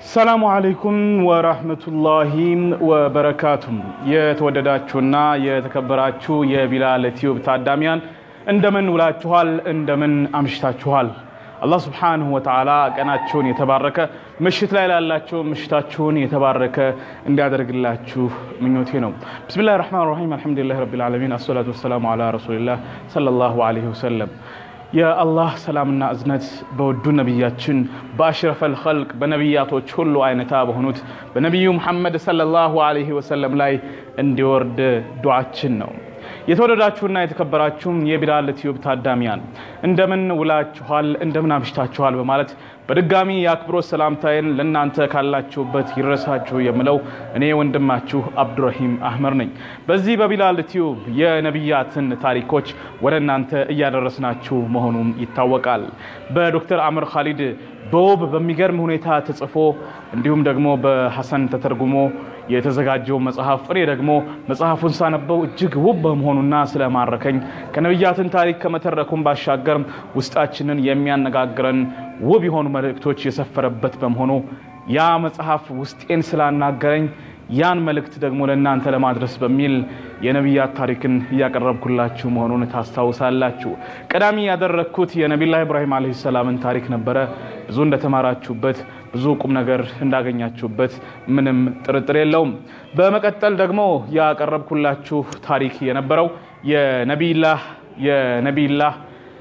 ሰላሙ አለይኩም ወራህመቱላሂ ወበረካቱም። የተወደዳችሁና የተከበራችሁ የቢላል ቲዩብ ታዳሚያን እንደምን ውላችኋል? እንደምን አምሽታችኋል? አላህ ስብሓንሁ ወተዓላ ቀናቸውን የተባረከ ምሽት ላይ ላላቸው ምሽታችሁን የተባረከ እንዲያደርግላችሁ ምኞቴ ነው። ብስሚላህ ራህማን ራሒም አልሐምዱሊላህ ረቢል ዓለሚን አሰላቱ ወሰላሙ ዓላ ረሱሊላህ ሰለላሁ ዓለይሂ ወሰለም። የአላህ ሰላምና እዝነት በወዱ ነቢያችን በአሽረፈል ኸልቅ በነቢያቶች ሁሉ አይነታ በሆኑት በነቢዩ ሙሐመድ ሰለላሁ ዓለይሂ ወሰለም ላይ እንዲወርድ ዱዓችን ነው። የተወደዳችሁና የተከበራችሁም የቢላል ቲዩብ ታዳሚያን እንደምን ውላችኋል? እንደምን አምሽታችኋል? በማለት በድጋሚ የአክብሮት ሰላምታዬን ለእናንተ ካላችሁበት ይድረሳችሁ የምለው እኔ ወንድማችሁ አብዱረሂም አህመድ ነኝ። በዚህ በቢላል ቲዩብ የነቢያትን ታሪኮች ወደ እናንተ እያደረስናችሁ መሆኑም ይታወቃል። በዶክተር አምር ካሊድ በውብ በሚገርም ሁኔታ ተጽፎ እንዲሁም ደግሞ በሐሰን ተተርጉሞ የተዘጋጀው መጽሐፍ እኔ ደግሞ መጽሐፉን ሳነበው እጅግ ውብ በመሆኑና ስለማረከኝ ከነቢያትን ታሪክ ከመተረኩም ባሻገር ውስጣችንን የሚያነጋግረን ውብ የሆኑ መልእክቶች የሰፈረበት በመሆኑ ያ መጽሐፍ ውስጤን ስላናገረኝ ያን መልእክት ደግሞ ለእናንተ ለማድረስ በሚል የነቢያት ታሪክን እያቀረብኩላችሁ መሆኑን ታስታውሳላችሁ። ቀዳሚ ያደረግኩት የነቢላህ ኢብራሂም ዓለይሂ ሰላምን ታሪክ ነበረ። ብዙ እንደተማራችሁበት፣ ብዙ ቁም ነገር እንዳገኛችሁበት ምንም ጥርጥር የለውም። በመቀጠል ደግሞ ያቀረብኩላችሁ ታሪክ የነበረው የነቢላህ የነቢላህ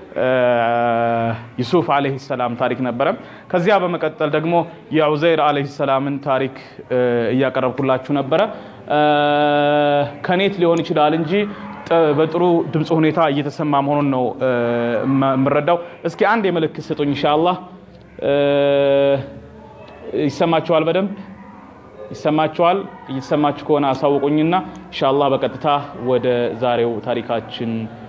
ዩሱፍ ዓለይሂ ሰላም ታሪክ ነበረ። ከዚያ በመቀጠል ደግሞ የዑዘይር ዓለይሂ ሰላምን ታሪክ እያቀረብኩላችሁ ነበረ። ከኔት ሊሆን ይችላል እንጂ በጥሩ ድምፅ ሁኔታ እየተሰማ መሆኑን ነው የምረዳው። እስኪ አንድ የምልክት ስጡኝ ኢንሻአላህ። ይሰማችኋል? በደንብ ይሰማችኋል? እየተሰማችሁ ከሆነ አሳውቁኝና ኢንሻአላህ በቀጥታ ወደ ዛሬው ታሪካችን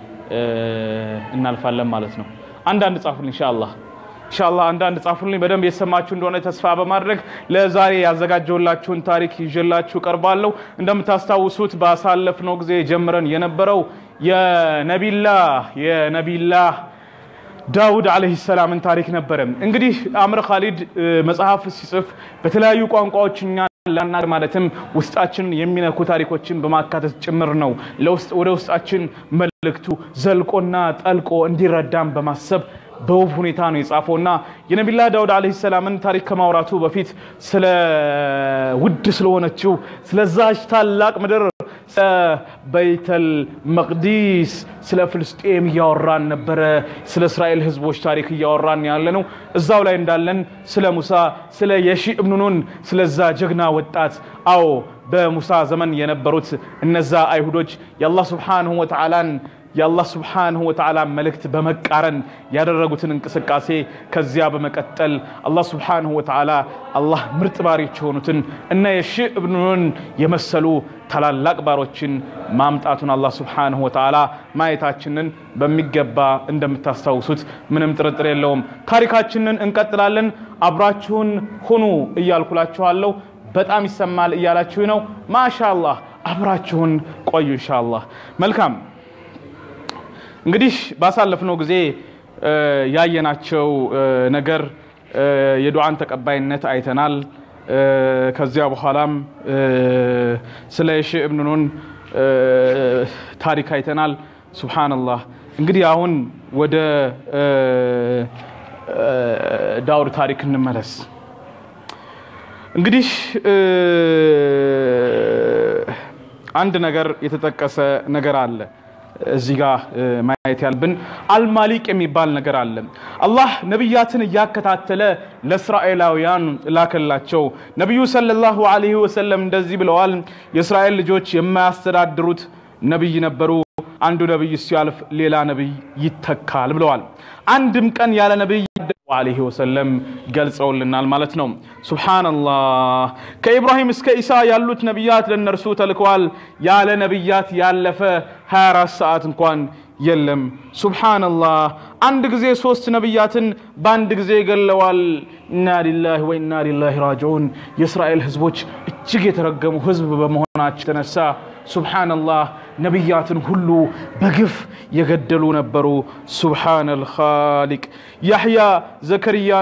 እናልፋለን ማለት ነው። አንዳንድ ጻፉልኝ ኢንሻአላህ ኢንሻአላህ አንዳንድ ጻፉልኝ። በደንብ የተሰማችሁ እንደሆነ ተስፋ በማድረግ ለዛሬ ያዘጋጀውላችሁን ታሪክ ይዤላችሁ ቀርባለሁ። እንደምታስታውሱት ባሳለፍነው ጊዜ ጀምረን የነበረው የነቢላህ የነቢላህ ዳውድ ዓለይሂ ሰላምን ታሪክ ነበረ። እንግዲህ አምር ካሊድ መጽሐፍ ሲጽፍ በተለያዩ ቋንቋዎች እኛ ላናገር ማለትም ውስጣችን የሚነኩ ታሪኮችን በማካተት ጭምር ነው ወደ ውስጣችን መልእክቱ ዘልቆና ጠልቆ እንዲረዳም በማሰብ በውብ ሁኔታ ነው የጻፈውና የነቢላህ ዳውድ ዓለይሂ ሰላምን ታሪክ ከማውራቱ በፊት ስለ ውድ ስለሆነችው ስለዛች ታላቅ ምድር ስለ በይተል መቅዲስ ስለ ፍልስጤም እያወራን ነበረ። ስለ እስራኤል ህዝቦች ታሪክ እያወራን ያለ ነው። እዛው ላይ እንዳለን ስለ ሙሳ ስለ የሺ እብኑ ኑን ስለዛ ጀግና ወጣት አዎ በሙሳ ዘመን የነበሩት እነዛ አይሁዶች የአላህ ስብሓንሁ ወተዓላን የአላህ ስብሓንሁ ወተዓላ መልእክት በመቃረን ያደረጉትን እንቅስቃሴ ከዚያ በመቀጠል አላህ ስብሓንሁ ወተዓላ አላህ ምርጥ ባሪዎች የሆኑትን እና የሺህ እብኑን የመሰሉ ታላላቅ ባሮችን ማምጣቱን አላህ ስብሓንሁ ወተዓላ ማየታችንን በሚገባ እንደምታስታውሱት ምንም ጥርጥር የለውም። ታሪካችንን እንቀጥላለን። አብራችሁን ሁኑ እያልኩላችኋለሁ። በጣም ይሰማል እያላችሁ ነው። ማሻአላህ አብራችሁን ቆዩ ኢንሻአላህ። መልካም እንግዲህ ባሳለፍነው ጊዜ ያየናቸው ነገር የዱዓን ተቀባይነት አይተናል። ከዚያ በኋላም ስለ የሺህ እብኑ ኑን ታሪክ አይተናል። ሱብሓነላህ። እንግዲህ አሁን ወደ ዳውድ ታሪክ እንመለስ። እንግዲህ አንድ ነገር የተጠቀሰ ነገር አለ እዚህ ጋር ማየት ያልብን አልማሊቅ የሚባል ነገር አለ። አላህ ነቢያትን እያከታተለ ለእስራኤላውያን ላከላቸው። ነቢዩ ሰለላሁ ዐለይሂ ወሰለም እንደዚህ ብለዋል። የእስራኤል ልጆች የማያስተዳድሩት ነቢይ ነበሩ። አንዱ ነቢይ ሲያልፍ ሌላ ነቢይ ይተካል ብለዋል። አንድም ቀን ያለ ነቢይ ዐለይሂ ወሰለም ገልጸውልናል ማለት ነው። ሱብሓነላህ ከኢብራሂም እስከ ኢሳ ያሉት ነቢያት ለእነርሱ ተልከዋል። ያለ ነቢያት ያለፈ 24 ሰዓት እንኳን የለም። ሱብሓነላህ አንድ ጊዜ ሶስት ነቢያትን በአንድ ጊዜ ገለዋል። ኢና ሊላሂ ወኢና ሊላሂ ራጅዑን። የእስራኤል ህዝቦች እጅግ የተረገሙ ህዝብ በመሆናቸው የተነሳ ሱብሓነላህ ነቢያትን ሁሉ በግፍ የገደሉ ነበሩ። ሱብሓነል ኻሊቅ ያሕያ ዘከርያን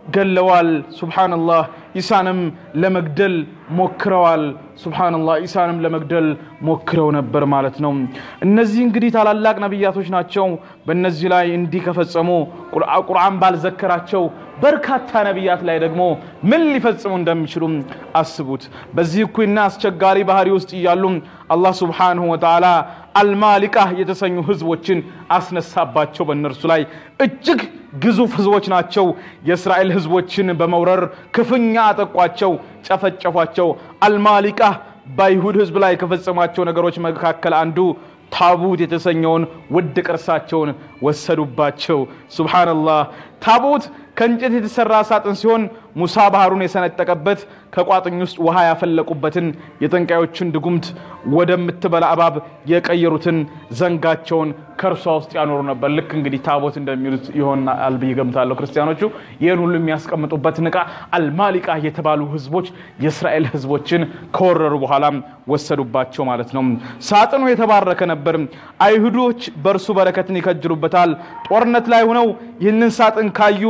ገለዋል። ሱብሓነላህ ኢሳንም ለመግደል ሞክረዋል። ሱብሓነላህ ኢሳንም ለመግደል ሞክረው ነበር ማለት ነው። እነዚህ እንግዲህ ታላላቅ ነቢያቶች ናቸው። በእነዚህ ላይ እንዲህ ከፈጸሙ ቁርአን ባልዘከራቸው በርካታ ነቢያት ላይ ደግሞ ምን ሊፈጽሙ እንደሚችሉ አስቡት። በዚህ እኩይና አስቸጋሪ ባህሪ ውስጥ እያሉ አላህ ሱብሓነሁ ወተዓላ አልማሊቃ የተሰኙ ህዝቦችን አስነሳባቸው። በእነርሱ ላይ እጅግ ግዙፍ ህዝቦች ናቸው። የእስራኤል ህዝቦችን በመውረር ክፉኛ አጠቋቸው፣ ጨፈጨፏቸው። አልማሊቃ በአይሁድ ህዝብ ላይ ከፈጸሟቸው ነገሮች መካከል አንዱ ታቡት የተሰኘውን ውድ ቅርሳቸውን ወሰዱባቸው። ሱብሓነላህ። ታቦት ከእንጨት የተሰራ ሳጥን ሲሆን ሙሳ ባህሩን የሰነጠቀበት ከቋጥኝ ውስጥ ውሃ ያፈለቁበትን የጠንቋዮችን ድጉምት ወደምትበላ እባብ የቀየሩትን ዘንጋቸውን ከእርሷ ውስጥ ያኖሩ ነበር። ልክ እንግዲህ ታቦት እንደሚሉት ይሆናል ብዬ ገምታለሁ። ክርስቲያኖቹ ይህን ሁሉ የሚያስቀምጡበትን ዕቃ አልማሊቃ የተባሉ ህዝቦች የእስራኤል ህዝቦችን ከወረሩ በኋላም ወሰዱባቸው ማለት ነው። ሳጥኑ የተባረከ ነበር። አይሁዶች በእርሱ በረከትን ይከጅሉበታል። ጦርነት ላይ ሆነው ይህንን ሳጥን ካዩ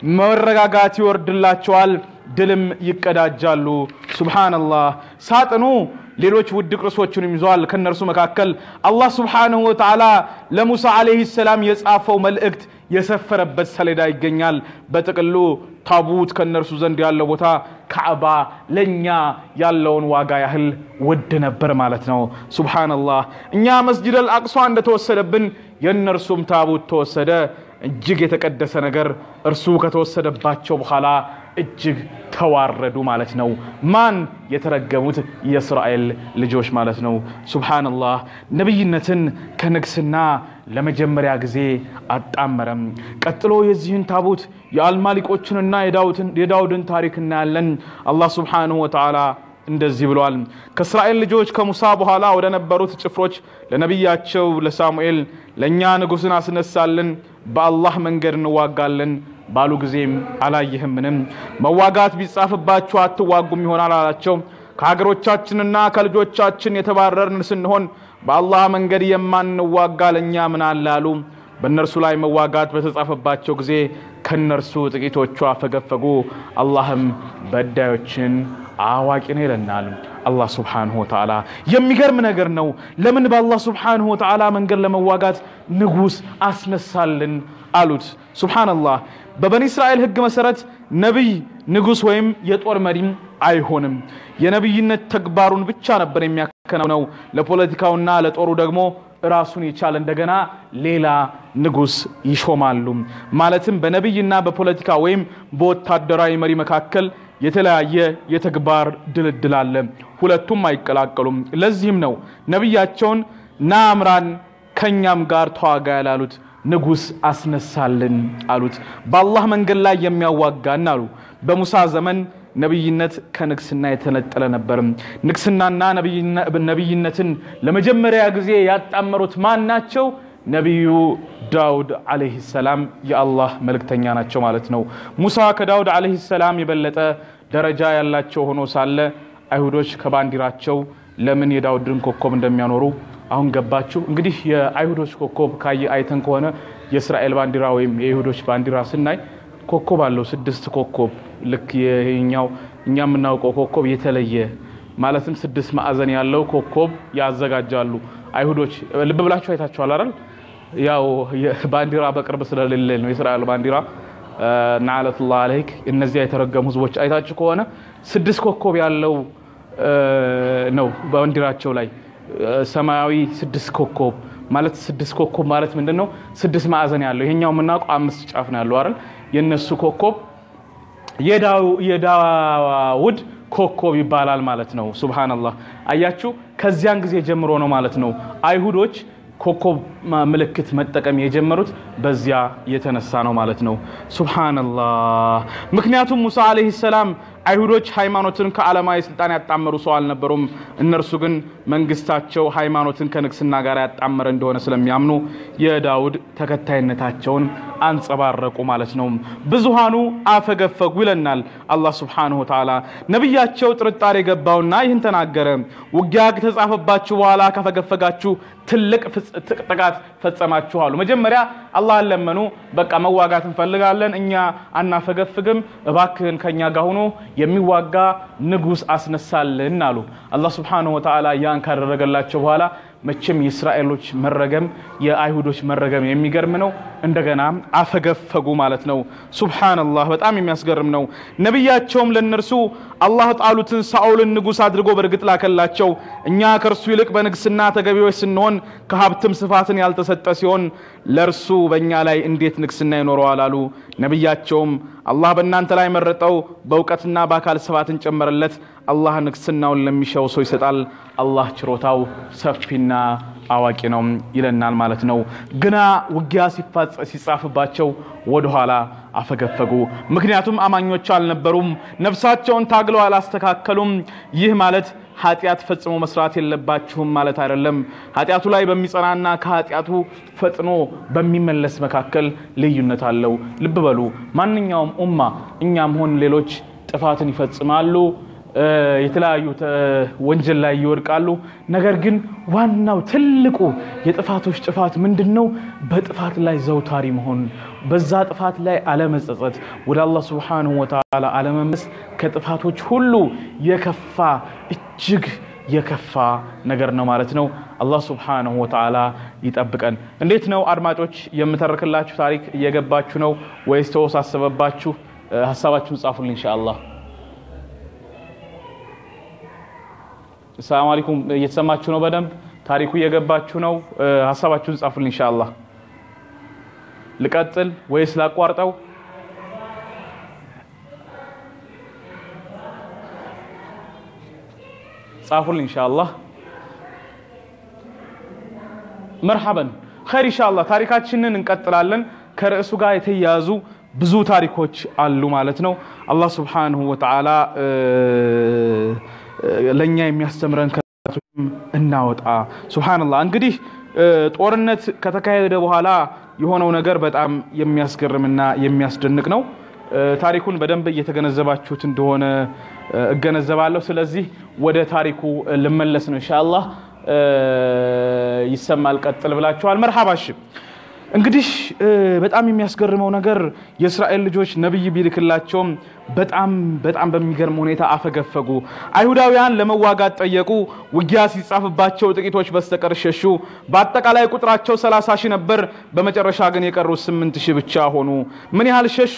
መረጋጋት ይወርድላቸዋል፣ ድልም ይቀዳጃሉ። ሱብሓነላህ። ሳጥኑ ሌሎች ውድ ቅርሶችንም ይዘዋል። ከእነርሱ መካከል አላህ ሱብሓነሁ ወተዓላ ለሙሳ ዓለይሂ ሰላም የጻፈው መልእክት የሰፈረበት ሰሌዳ ይገኛል። በጥቅሉ ታቡት ከእነርሱ ዘንድ ያለው ቦታ ካዕባ ለእኛ ያለውን ዋጋ ያህል ውድ ነበር ማለት ነው። ሱብሓነላህ። እኛ መስጂድ አልአቅሷ እንደተወሰደብን የእነርሱም ታቡት ተወሰደ። እጅግ የተቀደሰ ነገር እርሱ ከተወሰደባቸው በኋላ እጅግ ተዋረዱ ማለት ነው። ማን የተረገሙት የእስራኤል ልጆች ማለት ነው። ሱብሓነላህ ነቢይነትን ከንግስና ለመጀመሪያ ጊዜ አጣመረም። ቀጥሎ የዚህን ታቦት የአልማሊቆችንና የዳውድን ታሪክ እናያለን። አላህ ሱብሓነሁ ወተዓላ እንደዚህ ብሏል። ከእስራኤል ልጆች ከሙሳ በኋላ ወደ ነበሩት ጭፍሮች ለነቢያቸው ለሳሙኤል ለእኛ ንጉሥን አስነሳልን፣ በአላህ መንገድ እንዋጋለን ባሉ ጊዜም አላየህምንም? መዋጋት ቢጻፍባችሁ አትዋጉም ይሆናል አላቸው። ከሀገሮቻችንና ከልጆቻችን የተባረርን ስንሆን በአላህ መንገድ የማንዋጋ ለእኛ ምን አለ አሉ። በእነርሱ ላይ መዋጋት በተጻፈባቸው ጊዜ ከእነርሱ ጥቂቶቹ አፈገፈጉ። አላህም በዳዮችን አዋቂ ነው ይለናል። አላህ ሱብሓነሁ ወተዓላ የሚገርም ነገር ነው። ለምን በአላህ ሱብሓነሁ ወተዓላ መንገድ ለመዋጋት ንጉሥ አስነሳልን አሉት። ሱብሓነላህ በበኒ እስራኤል ሕግ መሰረት ነቢይ ንጉሥ ወይም የጦር መሪም አይሆንም። የነቢይነት ተግባሩን ብቻ ነበር የሚያከናውነው። ለፖለቲካውና ለጦሩ ደግሞ ራሱን የቻለ እንደገና ሌላ ንጉሥ ይሾማሉ። ማለትም በነቢይና በፖለቲካ ወይም በወታደራዊ መሪ መካከል የተለያየ የተግባር ድልድል አለ። ሁለቱም አይቀላቀሉም። ለዚህም ነው ነቢያቸውን ና አምራን ከእኛም ጋር ተዋጋ ያላሉት። ንጉሥ አስነሳልን አሉት። በአላህ መንገድ ላይ የሚያዋጋን አሉ። በሙሳ ዘመን ነቢይነት ከንግስና የተነጠለ ነበርም። ንግስናና ነቢይነትን ለመጀመሪያ ጊዜ ያጣመሩት ማን ናቸው? ነቢዩ ዳውድ ዓለይሂ ሰላም የአላህ መልእክተኛ ናቸው ማለት ነው። ሙሳ ከዳውድ ዓለይሂ ሰላም የበለጠ ደረጃ ያላቸው ሆኖ ሳለ አይሁዶች ከባንዲራቸው ለምን የዳውድን ኮከብ እንደሚያኖሩ አሁን ገባችሁ። እንግዲህ የአይሁዶች ኮከብ ካየ አይተን ከሆነ የእስራኤል ባንዲራ ወይም የይሁዶች ባንዲራ ስናይ ኮከብ አለው፣ ስድስት ኮከብ ልክ ይሄኛው እኛ የምናውቀው ኮከብ የተለየ ማለትም ስድስት ማዕዘን ያለው ኮከብ ያዘጋጃሉ አይሁዶች። ልብ ብላችሁ አይታችኋል አይደል? ያው ባንዲራ በቅርብ ስለሌለ ነው የእስራኤል ባንዲራ ናዓለቱላህ አለይክ። እነዚያ የተረገሙ ህዝቦች አይታችሁ ከሆነ ስድስት ኮከብ ያለው ነው ባንዲራቸው ላይ ሰማያዊ ስድስት ኮከብ ማለት ስድስት ኮከብ ማለት ምንድን ነው? ስድስት ማዕዘን ያለው ይሄኛው የምናውቀው አምስት ጫፍ ነው ያለው አይደል? የነሱ ኮከብ የዳውድ ኮከብ ይባላል ማለት ነው። ሱብሃነላህ አያችሁ፣ ከዚያን ጊዜ ጀምሮ ነው ማለት ነው አይሁዶች ኮከብ ምልክት መጠቀም የጀመሩት በዚያ የተነሳ ነው ማለት ነው። ሱብሃነላህ። ምክንያቱም ሙሳ ዓለይሂ ሰላም አይሁዶች ሃይማኖትን ከዓለማዊ ስልጣን ያጣመሩ ሰው አልነበሩም። እነርሱ ግን መንግስታቸው ሃይማኖትን ከንግስና ጋር ያጣመረ እንደሆነ ስለሚያምኑ የዳውድ ተከታይነታቸውን አንጸባረቁ ማለት ነው። ብዙሃኑ አፈገፈጉ ይለናል አላህ ሱብሓነሁ ወተዓላ። ነቢያቸው ጥርጣሬ ገባውና ይህን ተናገረ። ውጊያ ከተጻፈባችሁ በኋላ ካፈገፈጋችሁ ትልቅ ጥቃት ፈጸማችሁ አሉ። መጀመሪያ አላህን ለመኑ። በቃ መዋጋት እንፈልጋለን፣ እኛ አናፈገፍግም፣ እባክህን ከኛ ጋር ሆኖ የሚዋጋ ንጉሥ አስነሳልን አሉ። አላህ ሱብሓነሁ ወተዓላ ያን ካደረገላቸው በኋላ መቼም የእስራኤሎች መረገም የአይሁዶች መረገም የሚገርም ነው። እንደገና አፈገፈጉ ማለት ነው። ሱብሓነላህ በጣም የሚያስገርም ነው። ነቢያቸውም ለእነርሱ አላህ ጣሉትን ሳኦልን ንጉሥ አድርጎ በእርግጥ ላከላቸው። እኛ ከእርሱ ይልቅ በንግስና ተገቢዎች ስንሆን ከሀብትም ስፋትን ያልተሰጠ ሲሆን ለእርሱ በእኛ ላይ እንዴት ንግስና ይኖረዋል አሉ። ነቢያቸውም አላህ በእናንተ ላይ መረጠው፣ በእውቀትና በአካል ስፋትን ጨመረለት። አላህ ንግስናውን ለሚሻው ሰው ይሰጣል። አላህ ችሮታው ሰፊና አዋቂ ነው ይለናል ማለት ነው። ግና ውጊያ ሲጻፍባቸው ወደኋላ አፈገፈጉ። ምክንያቱም አማኞች አልነበሩም፣ ነፍሳቸውን ታግለው አላስተካከሉም። ይህ ማለት ኃጢአት ፈጽሞ መስራት የለባችሁም ማለት አይደለም። ኃጢአቱ ላይ በሚጸናና ከኃጢአቱ ፈጥኖ በሚመለስ መካከል ልዩነት አለው። ልብ በሉ። ማንኛውም ኡማ እኛም ሆን ሌሎች ጥፋትን ይፈጽማሉ የተለያዩ ወንጀል ላይ ይወድቃሉ። ነገር ግን ዋናው ትልቁ የጥፋቶች ጥፋት ምንድን ነው? በጥፋት ላይ ዘውታሪ መሆን፣ በዛ ጥፋት ላይ አለመጸጸት፣ ወደ አላህ ሱብሓነሁ ወተዓላ አለመመስ ከጥፋቶች ሁሉ የከፋ እጅግ የከፋ ነገር ነው ማለት ነው። አላህ ሱብሓነሁ ወተዓላ ይጠብቀን። እንዴት ነው አድማጮች? የምተርክላችሁ ታሪክ እየገባችሁ ነው ወይስ ተወሳሰበባችሁ? ሀሳባችሁን ጻፉልኝ ኢንሻአላህ። ሰላም አለይኩም እየተሰማችሁ ነው? በደንብ ታሪኩ እየገባችሁ ነው? ሀሳባችሁን ጻፉልኝ ኢንሻአላህ። ልቀጥል ወይስ ላቋርጠው? ጻፉልኝ ኢንሻአላህ። መርሐበን ኸይር ኢንሻአላህ። ታሪካችንን እንቀጥላለን። ከርዕሱ ጋር የተያያዙ ብዙ ታሪኮች አሉ ማለት ነው። አላህ ሱብሓነሁ ወተዓላ ለእኛ የሚያስተምረን ከቶችም እናወጣ። ሱብሓነላህ እንግዲህ ጦርነት ከተካሄደ በኋላ የሆነው ነገር በጣም የሚያስገርምና የሚያስደንቅ ነው። ታሪኩን በደንብ እየተገነዘባችሁት እንደሆነ እገነዘባለሁ። ስለዚህ ወደ ታሪኩ ልመለስ ነው ኢንሻአላህ። ይሰማል ቀጥል ብላችኋል። መርሐባሽ እንግዲህ በጣም የሚያስገርመው ነገር የእስራኤል ልጆች ነቢይ ቢልክላቸውም በጣም በጣም በሚገርም ሁኔታ አፈገፈጉ። አይሁዳውያን ለመዋጋት ጠየቁ። ውጊያ ሲጻፍባቸው ጥቂቶች በስተቀር ሸሹ። በአጠቃላይ ቁጥራቸው 30 ሺህ ነበር። በመጨረሻ ግን የቀሩት 8 ሺህ ብቻ ሆኑ። ምን ያህል ሸሹ?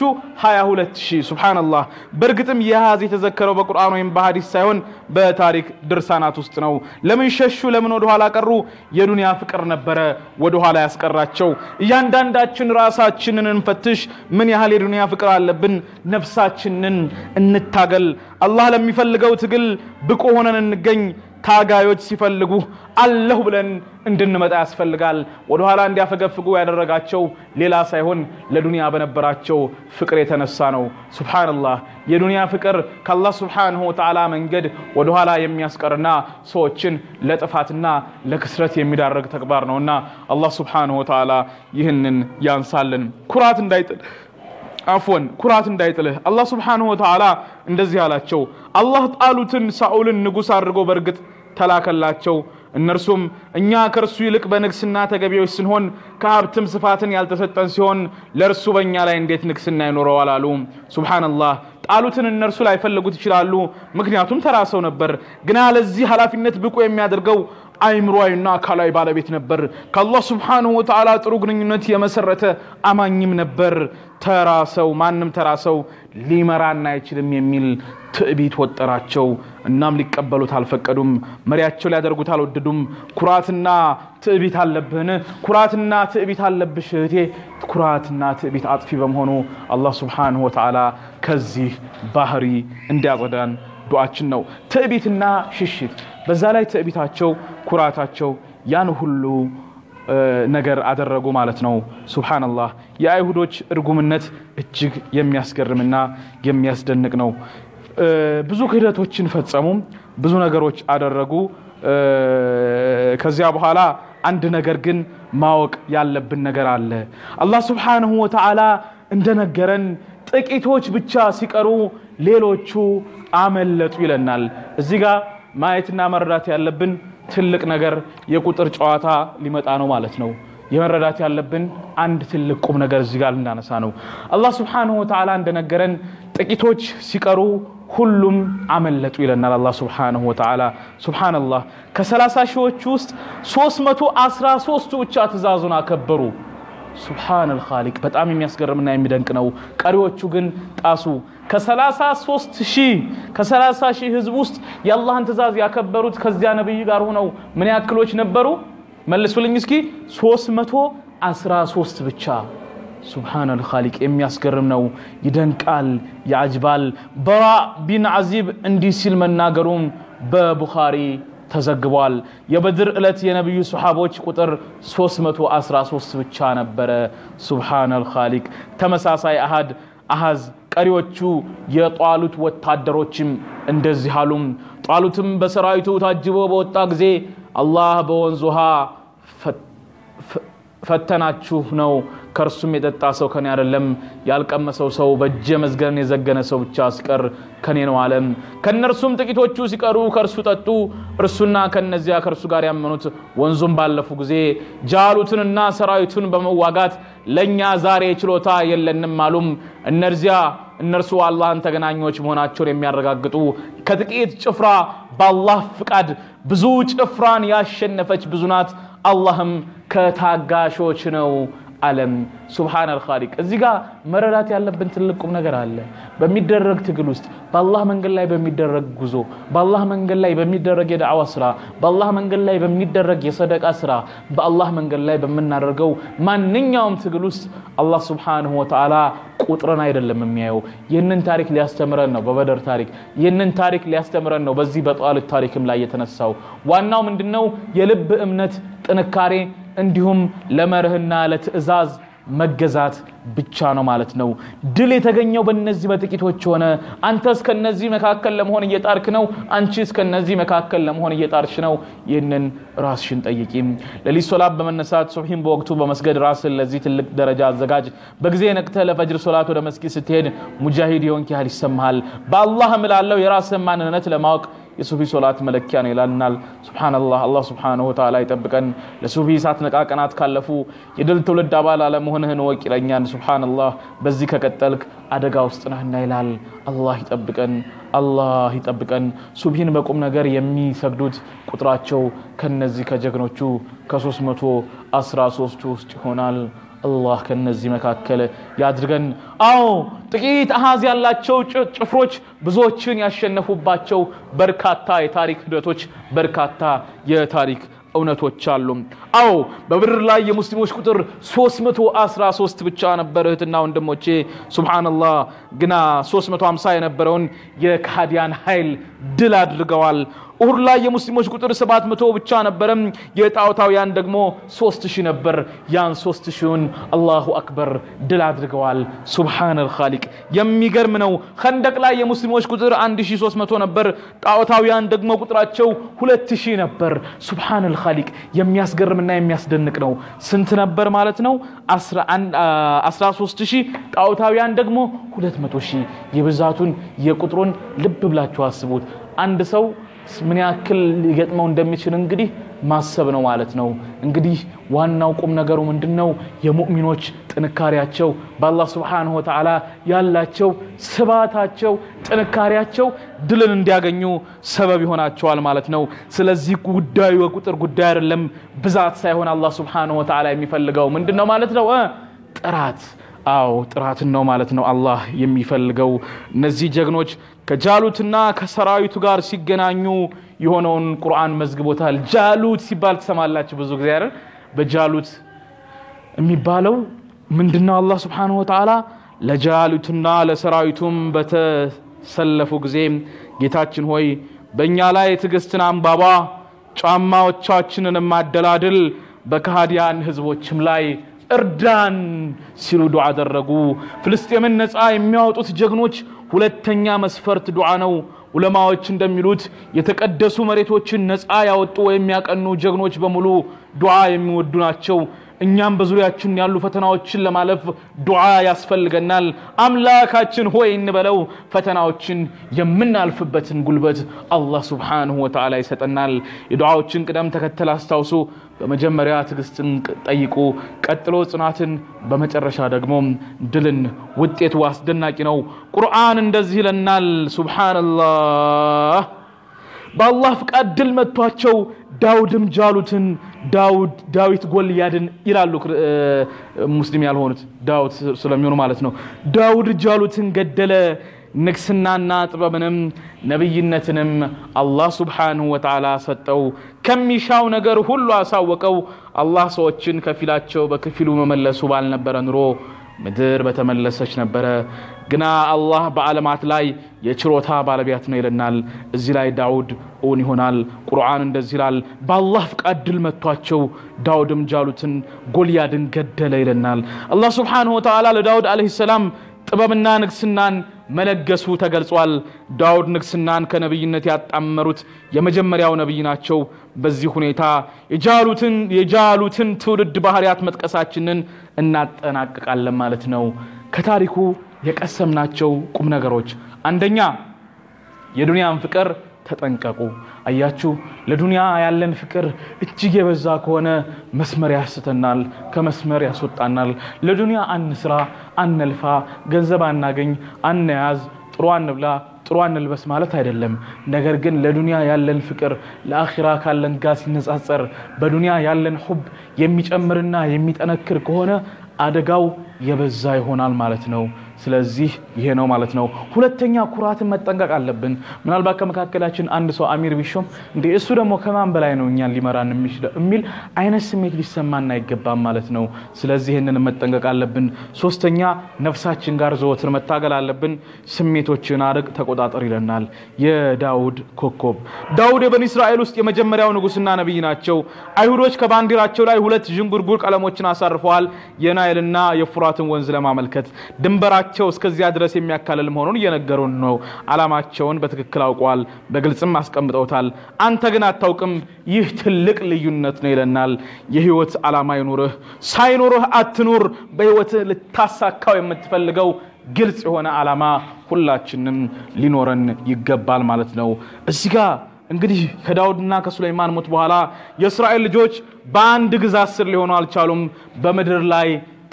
22 ሺህ። ሱብሃነላህ። በእርግጥም ይህ አሃዝ የተዘከረው በቁርአን ወይም በሐዲስ ሳይሆን በታሪክ ድርሳናት ውስጥ ነው። ለምን ሸሹ? ለምን ወደኋላ ቀሩ? የዱንያ ፍቅር ነበረ ወደኋላ ያስቀራቸው። እያንዳንዳችን ራሳችንን እንፈትሽ። ምን ያህል የዱንያ ፍቅር አለብን? ነፍሳችንን እንታገል። አላህ ለሚፈልገው ትግል ብቁ ሆነን እንገኝ። ታጋዮች ሲፈልጉ አለሁ ብለን እንድንመጣ ያስፈልጋል። ወደኋላ እንዲያፈገፍጉ ያደረጋቸው ሌላ ሳይሆን ለዱንያ በነበራቸው ፍቅር የተነሳ ነው። ሱብሓነላህ። የዱንያ ፍቅር ከአላህ ሱብሓነሁ ወተዓላ መንገድ ወደኋላ የሚያስቀርና ሰዎችን ለጥፋትና ለክስረት የሚዳረግ ተግባር ነውና አላህ ሱብሓነሁ ወተዓላ ይህንን ያንሳልን። ኩራት እንዳይጥል አፎን ኩራት እንዳይጥልህ አላህ ስብሓንሁ ወተዓላ እንደዚህ አላቸው። አላህ ጣሉትን ሳኦልን ንጉሥ አድርጎ በእርግጥ ተላከላቸው። እነርሱም እኛ ከእርሱ ይልቅ በንግስና ተገቢዎች ስንሆን ከሀብትም ስፋትን ያልተሰጠን ሲሆን ለእርሱ በእኛ ላይ እንዴት ንግስና ይኖረዋል አሉ። ሱብሓነላህ ጣሉትን እነርሱ ላይፈልጉት ይችላሉ፣ ምክንያቱም ተራ ሰው ነበር። ግና ለዚህ ኃላፊነት ብቁ የሚያደርገው አይምሮዊና አካላዊ ባለቤት ነበር። ከአላህ ስብሓንሁ ወተዓላ ጥሩ ግንኙነት የመሰረተ አማኝም ነበር። ተራ ሰው ማንም ተራ ሰው ሊመራን አይችልም የሚል ትዕቢት ወጠራቸው። እናም ሊቀበሉት አልፈቀዱም። መሪያቸው ሊያደርጉት አልወደዱም። ኩራትና ትዕቢት አለብህን? ኩራትና ትዕቢት አለብሽ እህቴ። ኩራትና ትዕቢት አጥፊ በመሆኑ አላህ ስብሓንሁ ወተዓላ ከዚህ ባህሪ እንዲያጸዳን ዱዓችን ነው። ትዕቢትና ሽሽት፣ በዛ ላይ ትዕቢታቸው፣ ኩራታቸው ያን ሁሉ ነገር አደረጉ ማለት ነው። ሱብሓነላህ የአይሁዶች እርጉምነት እጅግ የሚያስገርምና የሚያስደንቅ ነው። ብዙ ክህደቶችን ፈጸሙ፣ ብዙ ነገሮች አደረጉ። ከዚያ በኋላ አንድ ነገር ግን ማወቅ ያለብን ነገር አለ። አላህ ስብሓንሁ ወተዓላ እንደነገረን ጥቂቶች ብቻ ሲቀሩ ሌሎቹ አመለጡ ይለናል። እዚህ ጋር ማየትና መረዳት ያለብን ትልቅ ነገር የቁጥር ጨዋታ ሊመጣ ነው ማለት ነው። የመረዳት ያለብን አንድ ትልቅ ቁም ነገር እዚህ ጋር ልናነሳ ነው። አላህ ስብሓንሁ ወተዓላ እንደነገረን ጥቂቶች ሲቀሩ ሁሉም አመለጡ ይለናል አላህ ስብሓንሁ ወተዓላ። ሱብሓነላህ ከሰላሳ ሺዎች ውስጥ 313ቱ ብቻ ትእዛዙን አከበሩ። ሱብሓነል ኻሊቅ በጣም የሚያስገርምና የሚደንቅ ነው። ቀሪዎቹ ግን ጣሱ። ከ33 ሺህ ከ30 ሺህ ህዝብ ውስጥ የአላህን ትእዛዝ ያከበሩት ከዚያ ነቢይ ጋር ሆነው ምን ያክሎች ነበሩ? መልሱልኝ እስኪ 313 ብቻ። ሱብሓነል ኻሊቅ የሚያስገርም ነው፣ ይደንቃል፣ ያጅባል። በራ ቢን አዚብ እንዲህ ሲል መናገሩም በቡኻሪ ተዘግቧል። የበድር ዕለት የነቢዩ ሰሓቦች ቁጥር 313 ብቻ ነበረ። ሱብሓነል ኻሊቅ ተመሳሳይ አሃድ አሃዝ ቀሪዎቹ የጧሉት ወታደሮችም እንደዚህ አሉም። ጧሉትም በሰራዊቱ ታጅቦ በወጣ ጊዜ አላህ በወንዝ ውሃ ፈተናችሁ ነው ከእርሱም የጠጣ ሰው ከኔ አይደለም፣ ያልቀመሰው ሰው በእጀ መዝገን የዘገነ ሰው ብቻ ሲቀር ከኔ ነው አለም። ከእነርሱም ጥቂቶቹ ሲቀሩ ከእርሱ ጠጡ። እርሱና ከነዚያ ከእርሱ ጋር ያመኑት ወንዙም ባለፉ ጊዜ ጃሉትንና ሰራዊቱን በመዋጋት ለእኛ ዛሬ ችሎታ የለንም አሉም። እነዚያ እነርሱ አላህን ተገናኞች መሆናቸውን የሚያረጋግጡ ከጥቂት ጭፍራ በአላህ ፍቃድ ብዙ ጭፍራን ያሸነፈች ብዙ ናት። አላህም ከታጋሾች ነው አለም። ሱብሓነል ኻሊቅ። እዚህ ጋር መረዳት ያለብን ትልቅ ቁም ነገር አለ። በሚደረግ ትግል ውስጥ በአላህ መንገድ ላይ በሚደረግ ጉዞ፣ በአላህ መንገድ ላይ በሚደረግ የዳዕዋ ስራ፣ በአላህ መንገድ ላይ በሚደረግ የሰደቃ ስራ፣ በአላህ መንገድ ላይ በምናደርገው ማንኛውም ትግል ውስጥ አላህ ሱብሓነሁ ወተዓላ ቁጥርን አይደለም የሚያየው። ይህንን ታሪክ ሊያስተምረን ነው በበደር ታሪክ። ይህንን ታሪክ ሊያስተምረን ነው በዚህ በጧልት ታሪክም ላይ የተነሳው። ዋናው ምንድነው? የልብ እምነት ጥንካሬ እንዲሁም ለመርህና ለትዕዛዝ መገዛት ብቻ ነው ማለት ነው። ድል የተገኘው በእነዚህ በጥቂቶች ሆነ። አንተ እስከነዚህ መካከል ለመሆን እየጣርክ ነው። አንቺ እስከነዚህ መካከል ለመሆን እየጣርሽ ነው። ይህንን ራስሽን ጠይቂም። ሌሊት ሶላት በመነሳት ሱብሒን በወቅቱ በመስገድ ራስን ለዚህ ትልቅ ደረጃ አዘጋጅ። በጊዜ ነቅተህ ለፈጅር ሶላት ወደ መስጊድ ስትሄድ ሙጃሂድ የሆንክ ያህል ይሰማሃል። በአላህ እምላለሁ የራስን ማንነት ለማወቅ የሱፊ ሶላት መለኪያ ነው ይላልናል። ሱብሓነላህ አላህ ሱብሓነሁ ወተዓላ ይጠብቀን። ለሱፊ ሳትነቃ ቀናት ካለፉ የድል ትውልድ አባል አለመሆንህን እወቅ ይለኛል። ሱብሓነላህ በዚህ ከቀጠልክ አደጋ ውስጥ ነህና ይላል። አላህ ይጠብቀን፣ አላህ ይጠብቀን። ሱብሂን በቁም ነገር የሚሰግዱት ቁጥራቸው ከነዚህ ከጀግኖቹ ከሶስት መቶ አስራ ሶስቱ ውስጥ ይሆናል። አላህ ከነዚህ መካከል ያድርገን። አዎ ጥቂት አሃዝ ያላቸው ጭፍሮች ብዙዎችን ያሸነፉባቸው በርካታ የታሪክ ሂደቶች፣ በርካታ የታሪክ እውነቶች አሉ። አዎ በብድር ላይ የሙስሊሞች ቁጥር 313 ብቻ ነበር እህትና ወንድሞቼ። ሱብሃነላህ ግና 350 የነበረውን የካዲያን ኃይል ድል አድርገዋል። ኡሁድ ላይ የሙስሊሞች ቁጥር 700 ብቻ ነበረም። የጣዖታውያን ደግሞ 3000 ነበር። ያን 3000ን አላሁ አክበር ድል አድርገዋል። ሱብሃነል ኻሊቅ የሚገርም ነው። ኸንደቅ ላይ የሙስሊሞች ቁጥር 1300 ነበር። ጣዖታውያን ደግሞ ቁጥራቸው 2000 ነበር። ሱብሃነል ኻሊቅ የሚያስገርምና የሚያስደንቅ ነው። ስንት ነበር ማለት ነው? 13000 ጣዖታውያን ደግሞ 200000። የብዛቱን የቁጥሩን ልብ ብላችሁ አስቡት። አንድ ሰው ምን ያክል ሊገጥመው እንደሚችል እንግዲህ ማሰብ ነው ማለት ነው። እንግዲህ ዋናው ቁም ነገሩ ምንድን ነው? የሙእሚኖች ጥንካሬያቸው በአላህ ስብሓንሁ ወተዓላ ያላቸው ስባታቸው፣ ጥንካሬያቸው ድልን እንዲያገኙ ሰበብ ይሆናቸዋል ማለት ነው። ስለዚህ ጉዳዩ የቁጥር ጉዳይ አይደለም፣ ብዛት ሳይሆን አላህ ስብሓንሁ ወተዓላ የሚፈልገው ምንድን ነው ማለት ነው? ጥራት አዎ ጥራትን ነው ማለት ነው አላህ የሚፈልገው። እነዚህ ጀግኖች ከጃሉትና ከሰራዊቱ ጋር ሲገናኙ የሆነውን ቁርአን መዝግቦታል። ጃሉት ሲባል ትሰማላችሁ ብዙ ጊዜ አይደል? በጃሉት የሚባለው ምንድነው? አላህ ስብሓነሁ ወተዓላ ለጃሉትና ለሰራዊቱም በተሰለፉ ጊዜ ጌታችን ሆይ በእኛ ላይ ትዕግስትን አንባባ፣ ጫማዎቻችንን ማደላድል፣ በከሃዲያን ህዝቦችም ላይ እርዳን ሲሉ ዱዓ አደረጉ። ፍልስጤምን ነፃ የሚያወጡት ጀግኖች ሁለተኛ መስፈርት ዱዓ ነው። ዑለማዎች እንደሚሉት የተቀደሱ መሬቶችን ነፃ ያወጡ ወይም ያቀኑ ጀግኖች በሙሉ ዱዓ የሚወዱ ናቸው። እኛም በዙሪያችን ያሉ ፈተናዎችን ለማለፍ ዱዓ ያስፈልገናል። አምላካችን ሆይ እንበለው። ፈተናዎችን የምናልፍበትን ጉልበት አላህ ሱብሓነሁ ወተዓላ ይሰጠናል። የዱዓዎችን ቅደም ተከተል አስታውሱ። በመጀመሪያ ትዕግስትን ጠይቁ፣ ቀጥሎ ጽናትን፣ በመጨረሻ ደግሞ ድልን። ውጤቱ አስደናቂ ነው። ቁርአን እንደዚህ ይለናል። ሱብሓነላህ በአላህ ፍቃድ ድል መጥቷቸው ዳውድም ጃሉትን ዳውድ ዳዊት ጎልያድን ይላሉ ሙስሊም ያልሆኑት ዳውድ ስለሚሆኑ ማለት ነው። ዳውድ ጃሉትን ገደለ። ንግስናና ጥበብንም ነቢይነትንም አላህ ሱብሓነሁ ወተዓላ ሰጠው። ከሚሻው ነገር ሁሉ አሳወቀው። አላህ ሰዎችን ከፊላቸው በከፊሉ መመለሱ ባልነበረ ኑሮ ምድር በተመለሰች ነበረ። ግና አላህ በዓለማት ላይ የችሮታ ባለቤት ነው ይለናል። እዚህ ላይ ዳውድ እውን ይሆናል። ቁርአን እንደዚህ ይላል፣ በአላህ ፍቃድ ድል መጥቷቸው ዳውድም ጃሉትን ጎልያድን ገደለ ይለናል። አላህ ሱብሓነሁ ወተዓላ ለዳውድ ዓለይሂ ሰላም ጥበብና ንግስናን መለገሱ ተገልጿል። ዳውድ ንግስናን ከነቢይነት ያጣመሩት የመጀመሪያው ነቢይ ናቸው። በዚህ ሁኔታ የጃሉትን የጃሉትን ትውልድ ባህሪያት መጥቀሳችንን እናጠናቅቃለን ማለት ነው። ከታሪኩ የቀሰምናቸው ቁም ነገሮች አንደኛ የዱንያን ፍቅር ተጠንቀቁ። አያችሁ፣ ለዱንያ ያለን ፍቅር እጅግ የበዛ ከሆነ መስመር ያስተናል፣ ከመስመር ያስወጣናል። ለዱንያ አንስራ፣ አንልፋ፣ ገንዘብ አናገኝ፣ አንያዝ፣ ጥሩ አንብላ ጥሩ አንልበስ ማለት አይደለም። ነገር ግን ለዱንያ ያለን ፍቅር ለአኺራ ካለን ጋር ሲነጻጸር በዱንያ ያለን ሁብ የሚጨምርና የሚጠነክር ከሆነ አደጋው የበዛ ይሆናል ማለት ነው። ስለዚህ ይሄ ነው ማለት ነው። ሁለተኛ ኩራትን መጠንቀቅ አለብን። ምናልባት ከመካከላችን አንድ ሰው አሚር ቢሾም እንዴ እሱ ደግሞ ከማን በላይ ነው እኛን ሊመራን የሚችለው የሚል አይነት ስሜት ሊሰማን አይገባም ማለት ነው። ስለዚህ ይህንን መጠንቀቅ አለብን። ሶስተኛ ነፍሳችን ጋር ዘወትር መታገል አለብን። ስሜቶችን አርቅ፣ ተቆጣጠር ይለናል የዳውድ ኮከብ። ዳውድ የበኒ እስራኤል ውስጥ የመጀመሪያው ንጉስና ነቢይ ናቸው። አይሁዶች ከባንዲራቸው ላይ ሁለት ዥንጉርጉር ቀለሞችን አሳርፈዋል። የናይልና የፉራትን ወንዝ ለማመልከት ድንበራቸው እስከዚያ ድረስ የሚያካልል መሆኑን እየነገሩን ነው። ዓላማቸውን በትክክል አውቀዋል፣ በግልጽም አስቀምጠውታል። አንተ ግን አታውቅም። ይህ ትልቅ ልዩነት ነው ይለናል። የህይወት ዓላማ ይኑርህ፣ ሳይኖርህ አትኑር። በህይወትህ ልታሳካው የምትፈልገው ግልጽ የሆነ ዓላማ ሁላችንም ሊኖረን ይገባል ማለት ነው። እዚህ ጋር እንግዲህ ከዳውድና ከሱለይማን ሞት በኋላ የእስራኤል ልጆች በአንድ ግዛት ስር ሊሆኑ አልቻሉም። በምድር ላይ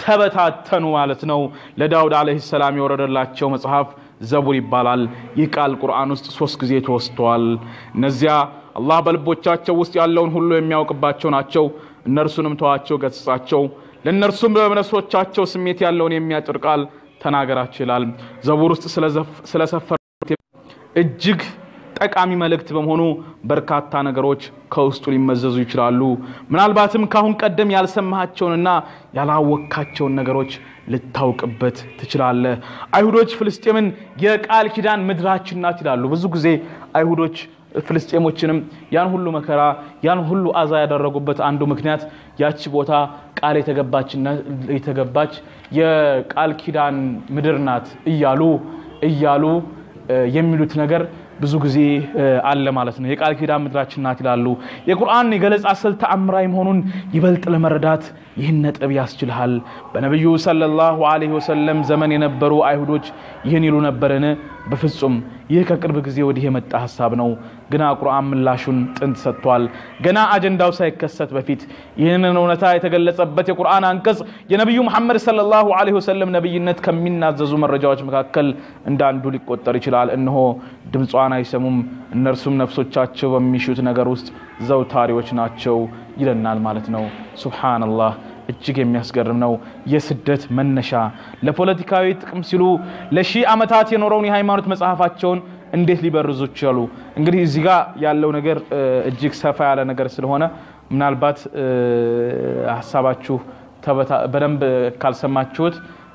ተበታተኑ ማለት ነው። ለዳውድ ዓለይሂ ሰላም የወረደላቸው መጽሐፍ ዘቡር ይባላል። ይህ ቃል ቁርአን ውስጥ ሶስት ጊዜ ተወስቷል። እነዚያ አላህ በልቦቻቸው ውስጥ ያለውን ሁሉ የሚያውቅባቸው ናቸው። እነርሱንም ተዋቸው፣ ገስጻቸው። ለእነርሱም በነፍሶቻቸው ስሜት ያለውን የሚያጭር ቃል ተናገራቸው ይላል። ዘቡር ውስጥ ስለሰፈሩት እጅግ ጠቃሚ መልእክት በመሆኑ በርካታ ነገሮች ከውስጡ ሊመዘዙ ይችላሉ። ምናልባትም ካሁን ቀደም ያልሰማሃቸውንና ያላወካቸውን ነገሮች ልታውቅበት ትችላለህ። አይሁዶች ፍልስጤምን የቃል ኪዳን ምድራችን ናት ይላሉ። ብዙ ጊዜ አይሁዶች ፍልስጤሞችንም ያን ሁሉ መከራ ያን ሁሉ አዛ ያደረጉበት አንዱ ምክንያት ያቺ ቦታ ቃል የተገባች የቃል ኪዳን ምድር ናት እያሉ እያሉ የሚሉት ነገር ብዙ ጊዜ አለ ማለት ነው። የቃል ኪዳን ምድራችን ናት ይላሉ። የቁርአን የገለጻ ስልት ተአምራዊ መሆኑን ይበልጥ ለመረዳት ይህን ነጥብ ያስችልሃል። በነቢዩ ሰለላሁ ዐለይሂ ወሰለም ዘመን የነበሩ አይሁዶች ይህን ይሉ ነበርን? በፍጹም ይህ ከቅርብ ጊዜ ወዲህ የመጣ ሀሳብ ነው። ግና ቁርአን ምላሹን ጥንት ሰጥቷል። ገና አጀንዳው ሳይከሰት በፊት ይህንን እውነታ የተገለጸበት የቁርአን አንቀጽ የነቢዩ መሐመድ ሰለላሁ ዐለይሂ ወሰለም ነቢይነት ከሚናዘዙ መረጃዎች መካከል እንዳንዱ ሊቆጠር ይችላል። እነሆ ድምጿን አይሰሙም፣ እነርሱም ነፍሶቻቸው በሚሹት ነገር ውስጥ ዘውታሪዎች ናቸው ይለናል ማለት ነው። ሱብሓነላህ እጅግ የሚያስገርም ነው። የስደት መነሻ ለፖለቲካዊ ጥቅም ሲሉ ለሺህ ዓመታት የኖረውን የሃይማኖት መጽሐፋቸውን እንዴት ሊበርዙ ቻሉ? እንግዲህ እዚህ ጋር ያለው ነገር እጅግ ሰፋ ያለ ነገር ስለሆነ ምናልባት ሀሳባችሁ በደንብ ካልሰማችሁት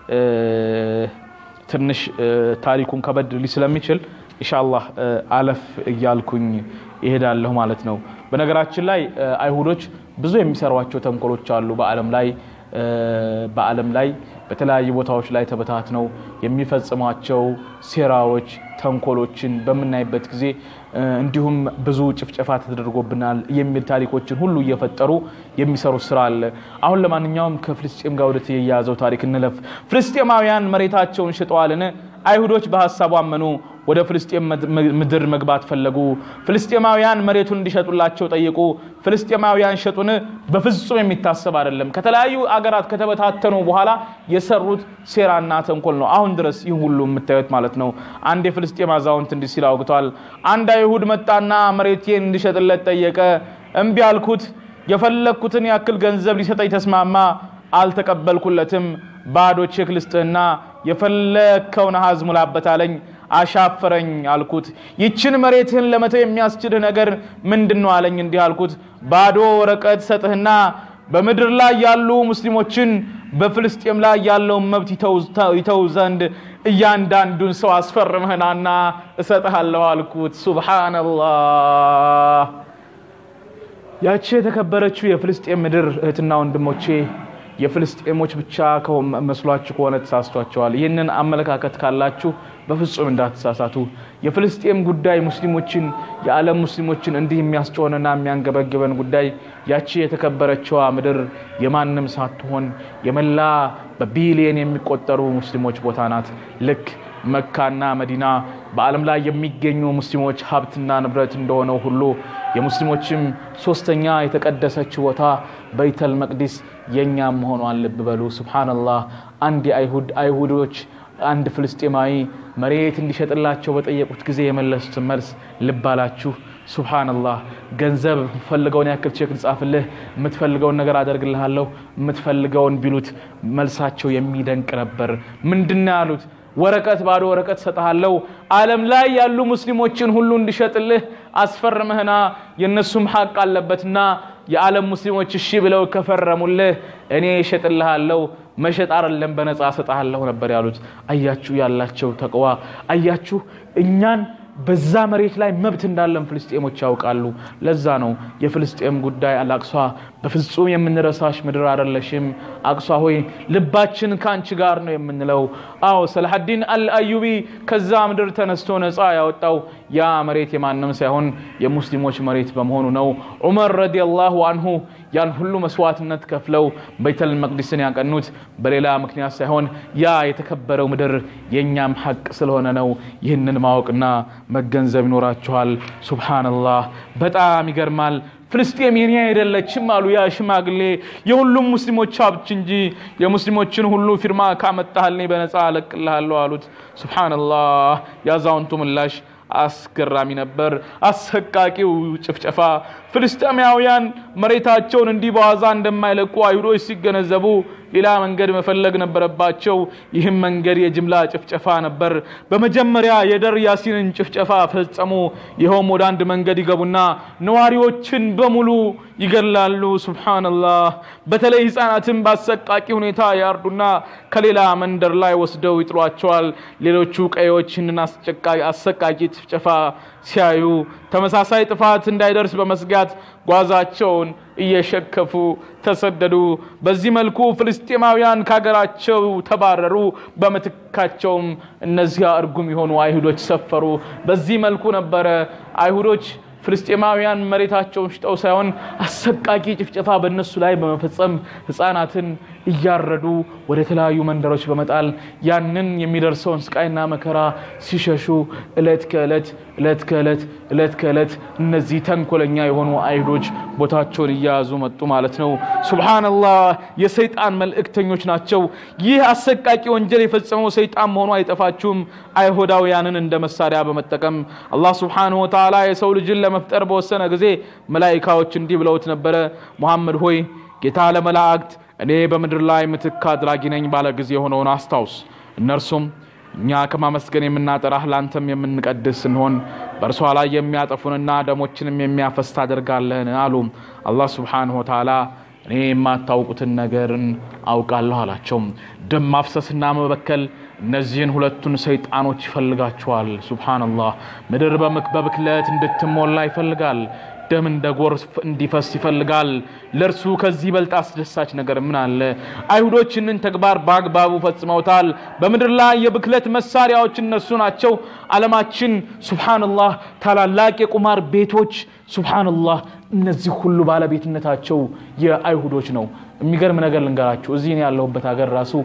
ትንሽ ታሪኩን ከበድ ሊ ስለሚችል ኢንሻአላህ አለፍ እያልኩኝ ይሄዳለሁ ማለት ነው። በነገራችን ላይ አይሁዶች ብዙ የሚሰሯቸው ተንኮሎች አሉ በዓለም ላይ በዓለም ላይ በተለያዩ ቦታዎች ላይ ተበታትነው የሚፈጽሟቸው ሴራዎች፣ ተንኮሎችን በምናይበት ጊዜ እንዲሁም ብዙ ጭፍጨፋ ተደርጎብናል የሚል ታሪኮችን ሁሉ እየፈጠሩ የሚሰሩት ስራ አለ። አሁን ለማንኛውም ከፍልስጤም ጋር ወደ ተያያዘው ታሪክ እንለፍ። ፍልስጤማውያን መሬታቸውን ሽጠዋልን? አይሁዶች በሀሳቡ አመኑ። ወደ ፍልስጤም ምድር መግባት ፈለጉ። ፍልስጤማውያን መሬቱን እንዲሸጡላቸው ጠየቁ። ፍልስጤማውያን ሸጡን? በፍጹም የሚታሰብ አይደለም። ከተለያዩ አገራት ከተበታተኑ በኋላ የሰሩት ሴራና ተንኮል ነው። አሁን ድረስ ይህ ሁሉ የምታዩት ማለት ነው። አንድ የፍልስጤም አዛውንት እንዲህ ሲል አውግቷል። አንድ አይሁድ መጣና መሬቴን እንዲሸጥለት ጠየቀ። እምቢ አልኩት። የፈለግኩትን ያክል ገንዘብ ሊሰጠኝ ተስማማ። አልተቀበልኩለትም። ባዶ ቼክ ልስጥህና የፈለግከውን አሃዝ ሙላበት አለኝ። አሻፈረኝ አልኩት። ይችን መሬትህን ለመተው የሚያስችልህ ነገር ምንድን ነው አለኝ። እንዲህ አልኩት፣ ባዶ ወረቀት ሰጥህና በምድር ላይ ያሉ ሙስሊሞችን በፍልስጤም ላይ ያለውን መብት ይተው ዘንድ እያንዳንዱን ሰው አስፈርምህናና እሰጥሃለሁ አልኩት። ሱብሓነላህ። ያቺ የተከበረችው የፍልስጤም ምድር እህትና ወንድሞቼ የፍልስጤሞች ብቻ መስሏችሁ ከሆነ ተሳስቷቸዋል። ይህንን አመለካከት ካላችሁ በፍጹም እንዳትሳሳቱ። የፍልስጤም ጉዳይ ሙስሊሞችን የዓለም ሙስሊሞችን እንዲህ የሚያስጨሆንና የሚያንገበግበን ጉዳይ ያቺ የተከበረችዋ ምድር የማንም ሳትሆን የመላ በቢሊየን የሚቆጠሩ ሙስሊሞች ቦታ ናት። ልክ መካና መዲና በዓለም ላይ የሚገኙ ሙስሊሞች ሀብትና ንብረት እንደሆነው ሁሉ የሙስሊሞችም ሶስተኛ የተቀደሰች ቦታ በይተል መቅዲስ የእኛም መሆኗን ልብ በሉ። ሱብሓነላህ። አንድ የአይሁድ አይሁዶች አንድ ፍልስጤማዊ መሬት እንዲሸጥላቸው በጠየቁት ጊዜ የመለሱትን መልስ ልብ አላችሁ? ሱብሓነላህ። ገንዘብ የምትፈልገውን ያክል ቼክ ልጻፍልህ፣ የምትፈልገውን ነገር አደርግልሃለሁ፣ የምትፈልገውን ቢሉት መልሳቸው የሚደንቅ ነበር። ምንድን ነው ያሉት? ወረቀት ባዶ ወረቀት ሰጥሃለሁ ዓለም ላይ ያሉ ሙስሊሞችን ሁሉ እንዲሸጥልህ አስፈርምህና የእነሱም ሐቅ አለበትና የዓለም ሙስሊሞች እሺ ብለው ከፈረሙልህ እኔ እሸጥልሃለሁ መሸጥ አይደለም በነፃ እሰጥሃለሁ ነበር ያሉት። አያችሁ ያላቸው ተቅዋ፣ አያችሁ እኛን በዛ መሬት ላይ መብት እንዳለን ፍልስጤሞች ያውቃሉ። ለዛ ነው የፍልስጤም ጉዳይ አላቅሷ በፍጹም የምንረሳሽ ምድር አይደለሽም። አቅሷ ሆይ ልባችን ከአንቺ ጋር ነው የምንለው። አዎ ሰላሐዲን አልአዩቢ ከዛ ምድር ተነስቶ ነፃ ያወጣው ያ መሬት የማንም ሳይሆን የሙስሊሞች መሬት በመሆኑ ነው። ዑመር ረዲየላሁ አንሁ ያን ሁሉ መስዋዕትነት ከፍለው ቤተል መቅዲስን ያቀኑት በሌላ ምክንያት ሳይሆን ያ የተከበረው ምድር የእኛም ሐቅ ስለሆነ ነው። ይህንን ማወቅና መገንዘብ ይኖራችኋል። ሱብሓነላህ በጣም ይገርማል። ፍልስጤም የኔ አይደለችም አሉ ያ ሽማግሌ። የሁሉም ሙስሊሞች ሀብት እንጂ የሙስሊሞችን ሁሉ ፊርማ ካመጣህልኝ በነፃ አለቅልሃለሁ አሉት። ሱብሓነላህ የአዛውንቱ ምላሽ አስገራሚ ነበር። አሰቃቂው ጭፍጨፋ ፍልስጤማውያን መሬታቸውን እንዲህ በዋዛ እንደማይለቁ አይሁዶች ሲገነዘቡ ሌላ መንገድ መፈለግ ነበረባቸው። ይህም መንገድ የጅምላ ጭፍጨፋ ነበር። በመጀመሪያ የደር ያሲንን ጭፍጨፋ ፈጸሙ። ይኸውም ወደ አንድ መንገድ ይገቡና ነዋሪዎችን በሙሉ ይገላሉ። ሱብሓነላህ። በተለይ ህፃናትን በአሰቃቂ ሁኔታ ያርዱና ከሌላ መንደር ላይ ወስደው ይጥሏቸዋል። ሌሎቹ ቀዮች ይህንን አሰቃቂ ጭፍጨፋ ሲያዩ ተመሳሳይ ጥፋት እንዳይደርስ በመስጋት ጓዛቸውን እየሸከፉ ተሰደዱ። በዚህ መልኩ ፍልስጤማውያን ከሀገራቸው ተባረሩ። በምትካቸውም እነዚያ እርጉም የሆኑ አይሁዶች ሰፈሩ። በዚህ መልኩ ነበረ አይሁዶች ፍልስጤማውያን መሬታቸውን ሽጠው ሳይሆን አሰቃቂ ጭፍጨፋ በእነሱ ላይ በመፈጸም ህፃናትን እያረዱ ወደ ተለያዩ መንደሮች በመጣል ያንን የሚደርሰውን ስቃይና መከራ ሲሸሹ እለት ከእለት እለት ከእለት እለት ከእለት እነዚህ ተንኮለኛ የሆኑ አይሁዶች ቦታቸውን እያያዙ መጡ ማለት ነው። ሱብሓነላህ የሰይጣን መልእክተኞች ናቸው። ይህ አሰቃቂ ወንጀል የፈጸመው ሰይጣን መሆኑ አይጠፋችሁም። አይሁዳውያንን እንደ መሳሪያ በመጠቀም አላህ ሱብሓነሁ ወተዓላ የሰው ልጅን ለመፍጠር በወሰነ ጊዜ መላኢካዎች እንዲህ ብለውት ነበረ፣ ሙሐመድ ሆይ ጌታ ለመላእክት እኔ በምድር ላይ ምትክ አድራጊ ነኝ ባለ ጊዜ የሆነውን አስታውስ። እነርሱም እኛ ከማመስገን የምናጠራህ ላንተም የምንቀድስ ስንሆን በእርሷ ላይ የሚያጠፉንና ደሞችንም የሚያፈስ ታደርጋለህን አሉ። አላህ ሱብሓነሁ ወተዓላ እኔ የማታውቁትን ነገርን አውቃለሁ አላቸው። ደም ማፍሰስና መበከል እነዚህን ሁለቱን ሰይጣኖች ይፈልጋቸዋል። ሱብሓነላህ ምድር በብክለት እንድትሞላ ይፈልጋል። ደም እንደ ጎርፍ እንዲፈስ ይፈልጋል። ለእርሱ ከዚህ በልጥ አስደሳች ነገር ምን አለ? አይሁዶች ይህንን ተግባር በአግባቡ ፈጽመውታል። በምድር ላይ የብክለት መሳሪያዎች እነሱ ናቸው። ዓለማችን ሱብሓነላህ፣ ታላላቅ የቁማር ቤቶች ሱብሓነላህ፣ እነዚህ ሁሉ ባለቤትነታቸው የአይሁዶች ነው። የሚገርም ነገር ልንገራችሁ። እዚህ እኔ ያለሁበት ሀገር ራሱ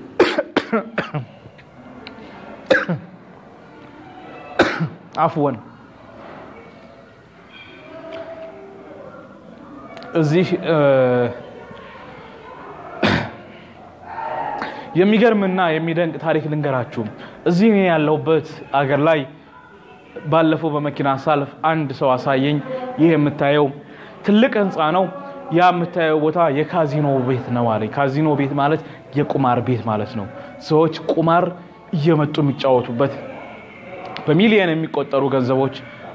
አፍወን እዚህ የሚገርምና የሚደንቅ ታሪክ ልንገራችሁ። እዚህ እኔ ያለሁበት አገር ላይ ባለፈው በመኪና ሳልፍ አንድ ሰው አሳየኝ። ይህ የምታየው ትልቅ ህንፃ ነው። ያ የምታየው ቦታ የካዚኖ ቤት ነው አለኝ። ካዚኖ ቤት ማለት የቁማር ቤት ማለት ነው። ሰዎች ቁማር እየመጡ የሚጫወቱበት በሚሊየን የሚቆጠሩ ገንዘቦች፣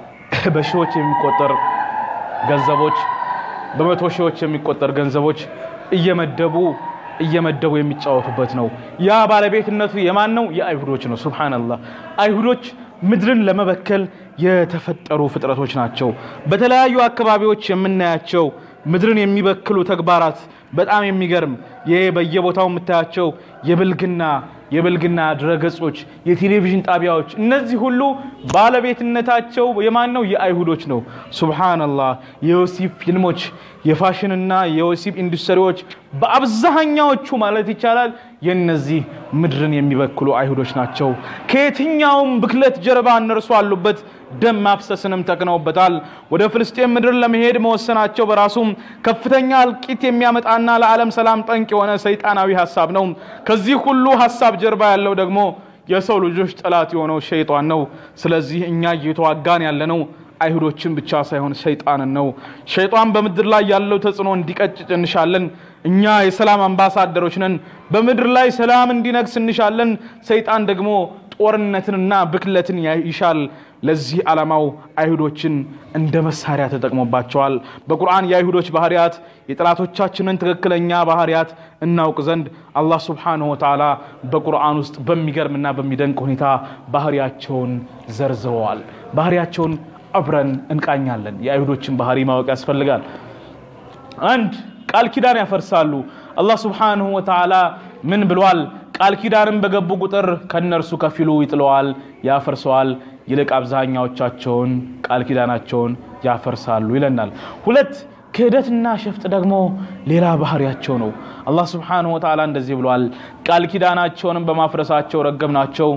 በሺዎች የሚቆጠር ገንዘቦች፣ በመቶ ሺዎች የሚቆጠር ገንዘቦች እየመደቡ እየመደቡ የሚጫወቱበት ነው። ያ ባለቤትነቱ የማን ነው? የአይሁዶች ነው። ሱብሃነላህ። አይሁዶች ምድርን ለመበከል የተፈጠሩ ፍጥረቶች ናቸው። በተለያዩ አካባቢዎች የምናያቸው ምድርን የሚበክሉ ተግባራት በጣም የሚገርም ይሄ በየቦታው የምታያቸው የብልግና የብልግና ድረገጾች፣ የቴሌቪዥን ጣቢያዎች እነዚህ ሁሉ ባለቤትነታቸው የማን ነው? የአይሁዶች ነው። ሱብሃነላህ። የወሲብ ፊልሞች፣ የፋሽንና የወሲብ ኢንዱስትሪዎች በአብዛኛዎቹ ማለት ይቻላል የነዚህ ምድርን የሚበክሉ አይሁዶች ናቸው። ከየትኛውም ብክለት ጀርባ እነርሱ አሉበት። ደም ማፍሰስንም ተክነውበታል። ወደ ፍልስጤም ምድር ለመሄድ መወሰናቸው በራሱም ከፍተኛ እልቂት የሚያመጣና ለዓለም ሰላም ጠንቅ የሆነ ሰይጣናዊ ሀሳብ ነው። ከዚህ ሁሉ ሀሳብ ጀርባ ያለው ደግሞ የሰው ልጆች ጠላት የሆነው ሸይጣን ነው። ስለዚህ እኛ እየተዋጋን ያለነው አይሁዶችን ብቻ ሳይሆን ሰይጣንን ነው። ሸይጣን በምድር ላይ ያለው ተጽዕኖ እንዲቀጭጭ እንሻለን። እኛ የሰላም አምባሳደሮች ነን። በምድር ላይ ሰላም እንዲነግስ እንሻለን። ሰይጣን ደግሞ ጦርነትንና ብክለትን ይሻል። ለዚህ ዓላማው አይሁዶችን እንደ መሳሪያ ተጠቅሞባቸዋል። በቁርአን የአይሁዶች ባህሪያት የጠላቶቻችንን ትክክለኛ ባህሪያት እናውቅ ዘንድ አላህ ሱብሓነሁ ወተዓላ በቁርአን ውስጥ በሚገርምና በሚደንቅ ሁኔታ ባህሪያቸውን ዘርዝረዋል። ባህሪያቸውን አብረን እንቃኛለን። የአይሁዶችን ባህሪ ማወቅ ያስፈልጋል። አንድ ቃል ኪዳን ያፈርሳሉ። አላህ ሱብሓነሁ ወተዓላ ምን ብሏል? ቃል ኪዳንም በገቡ ቁጥር ከነርሱ ከፊሉ ይጥለዋል፣ ያፈርሰዋል። ይልቅ አብዛኛዎቻቸውን ቃል ኪዳናቸውን ያፈርሳሉ ይለናል። ሁለት ክህደትና ሸፍጥ ደግሞ ሌላ ባህሪያቸው ነው። አላህ ሱብሓነሁ ወተዓላ እንደዚህ ብሏል፣ ቃል ኪዳናቸውንም በማፍረሳቸው ረገምናቸው፣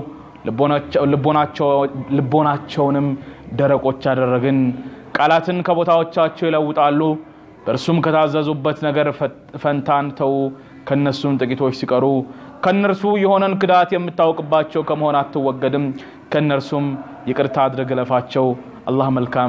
ልቦናቸውንም ደረቆች አደረግን። ቃላትን ከቦታዎቻቸው ይለውጣሉ፣ በእርሱም ከታዘዙበት ነገር ፈንታን ተው። ከነሱም ጥቂቶች ሲቀሩ ከነርሱ የሆነን ክዳት የምታውቅባቸው ከመሆን አትወገድም። ከነርሱም ይቅርታ አድርግ እለፋቸው። አላህ መልካም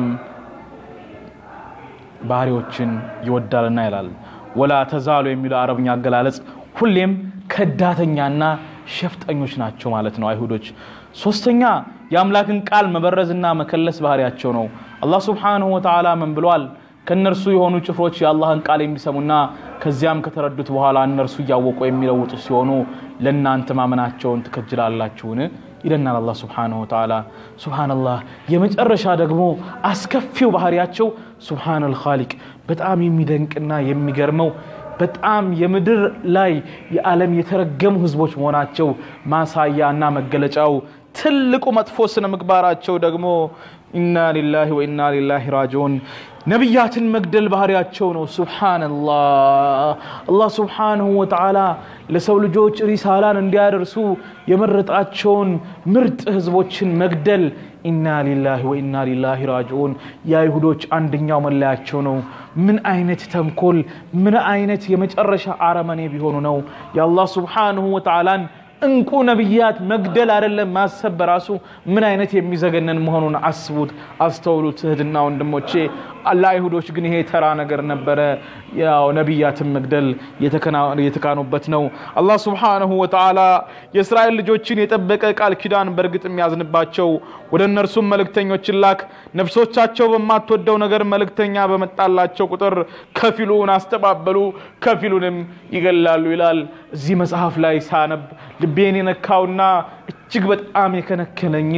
ባህሪዎችን ይወዳልና ይላል። ወላ ተዛሉ የሚለው አረብኛ አገላለጽ ሁሌም ከዳተኛና ሸፍጠኞች ናቸው ማለት ነው አይሁዶች። ሶስተኛ የአምላክን ቃል መበረዝና መከለስ ባህሪያቸው ነው። አላህ ሱብሓነሁ ወተዓላ ምን ብሏል? ከእነርሱ የሆኑ ጭፍሮች የአላህን ቃል የሚሰሙና ከዚያም ከተረዱት በኋላ እነርሱ እያወቁ የሚለውጡ ሲሆኑ ለእናንተ ማመናቸውን ትከጅላላችሁን? ይለናል አላህ ሱብሓነሁ ወተዓላ። ሱብሓነላህ። የመጨረሻ ደግሞ አስከፊው ባህሪያቸው ሱብሓነል ኻሊቅ በጣም የሚደንቅና የሚገርመው በጣም የምድር ላይ የዓለም የተረገሙ ህዝቦች መሆናቸው ማሳያ እና መገለጫው ትልቁ መጥፎ ስነ ምግባራቸው ደግሞ ኢና ሊላሂ ወኢና ሊላሂ ራጂዑን ነቢያትን መግደል ባህሪያቸው ነው። ሱብሓነላህ አላህ ሱብሓነሁ ወተዓላ ለሰው ልጆች ሪሳላን እንዲያደርሱ የመረጣቸውን ምርጥ ህዝቦችን መግደል ኢና ሊላሂ ወኢና ሊላሂ ራጂዑን የአይሁዶች አንደኛው መለያቸው ነው። ምን አይነት ተንኮል፣ ምን አይነት የመጨረሻ አረመኔ ቢሆኑ ነው የአላህ ሱብሓነሁ ወተዓላን እንቁ ነቢያት መግደል አይደለም ማሰብ በራሱ ምን አይነት የሚዘገነን መሆኑን አስቡት፣ አስተውሉት እህትና ወንድሞቼ። ለአይሁዶች ግን ይሄ ተራ ነገር ነበረ። ያው ነቢያትን መግደል የተካኑበት ነው። አላህ ሱብሓነሁ ወተዓላ የእስራኤል ልጆችን የጠበቀ ቃል ኪዳን በእርግጥ የሚያዝንባቸው ወደ እነርሱም መልእክተኞችን ላክ፣ ነፍሶቻቸው በማትወደው ነገር መልእክተኛ በመጣላቸው ቁጥር ከፊሉን አስተባበሉ፣ ከፊሉንም ይገላሉ ይላል። እዚህ መጽሐፍ ላይ ሳነብ ልቤን የነካውና እጅግ በጣም የከነከነኝን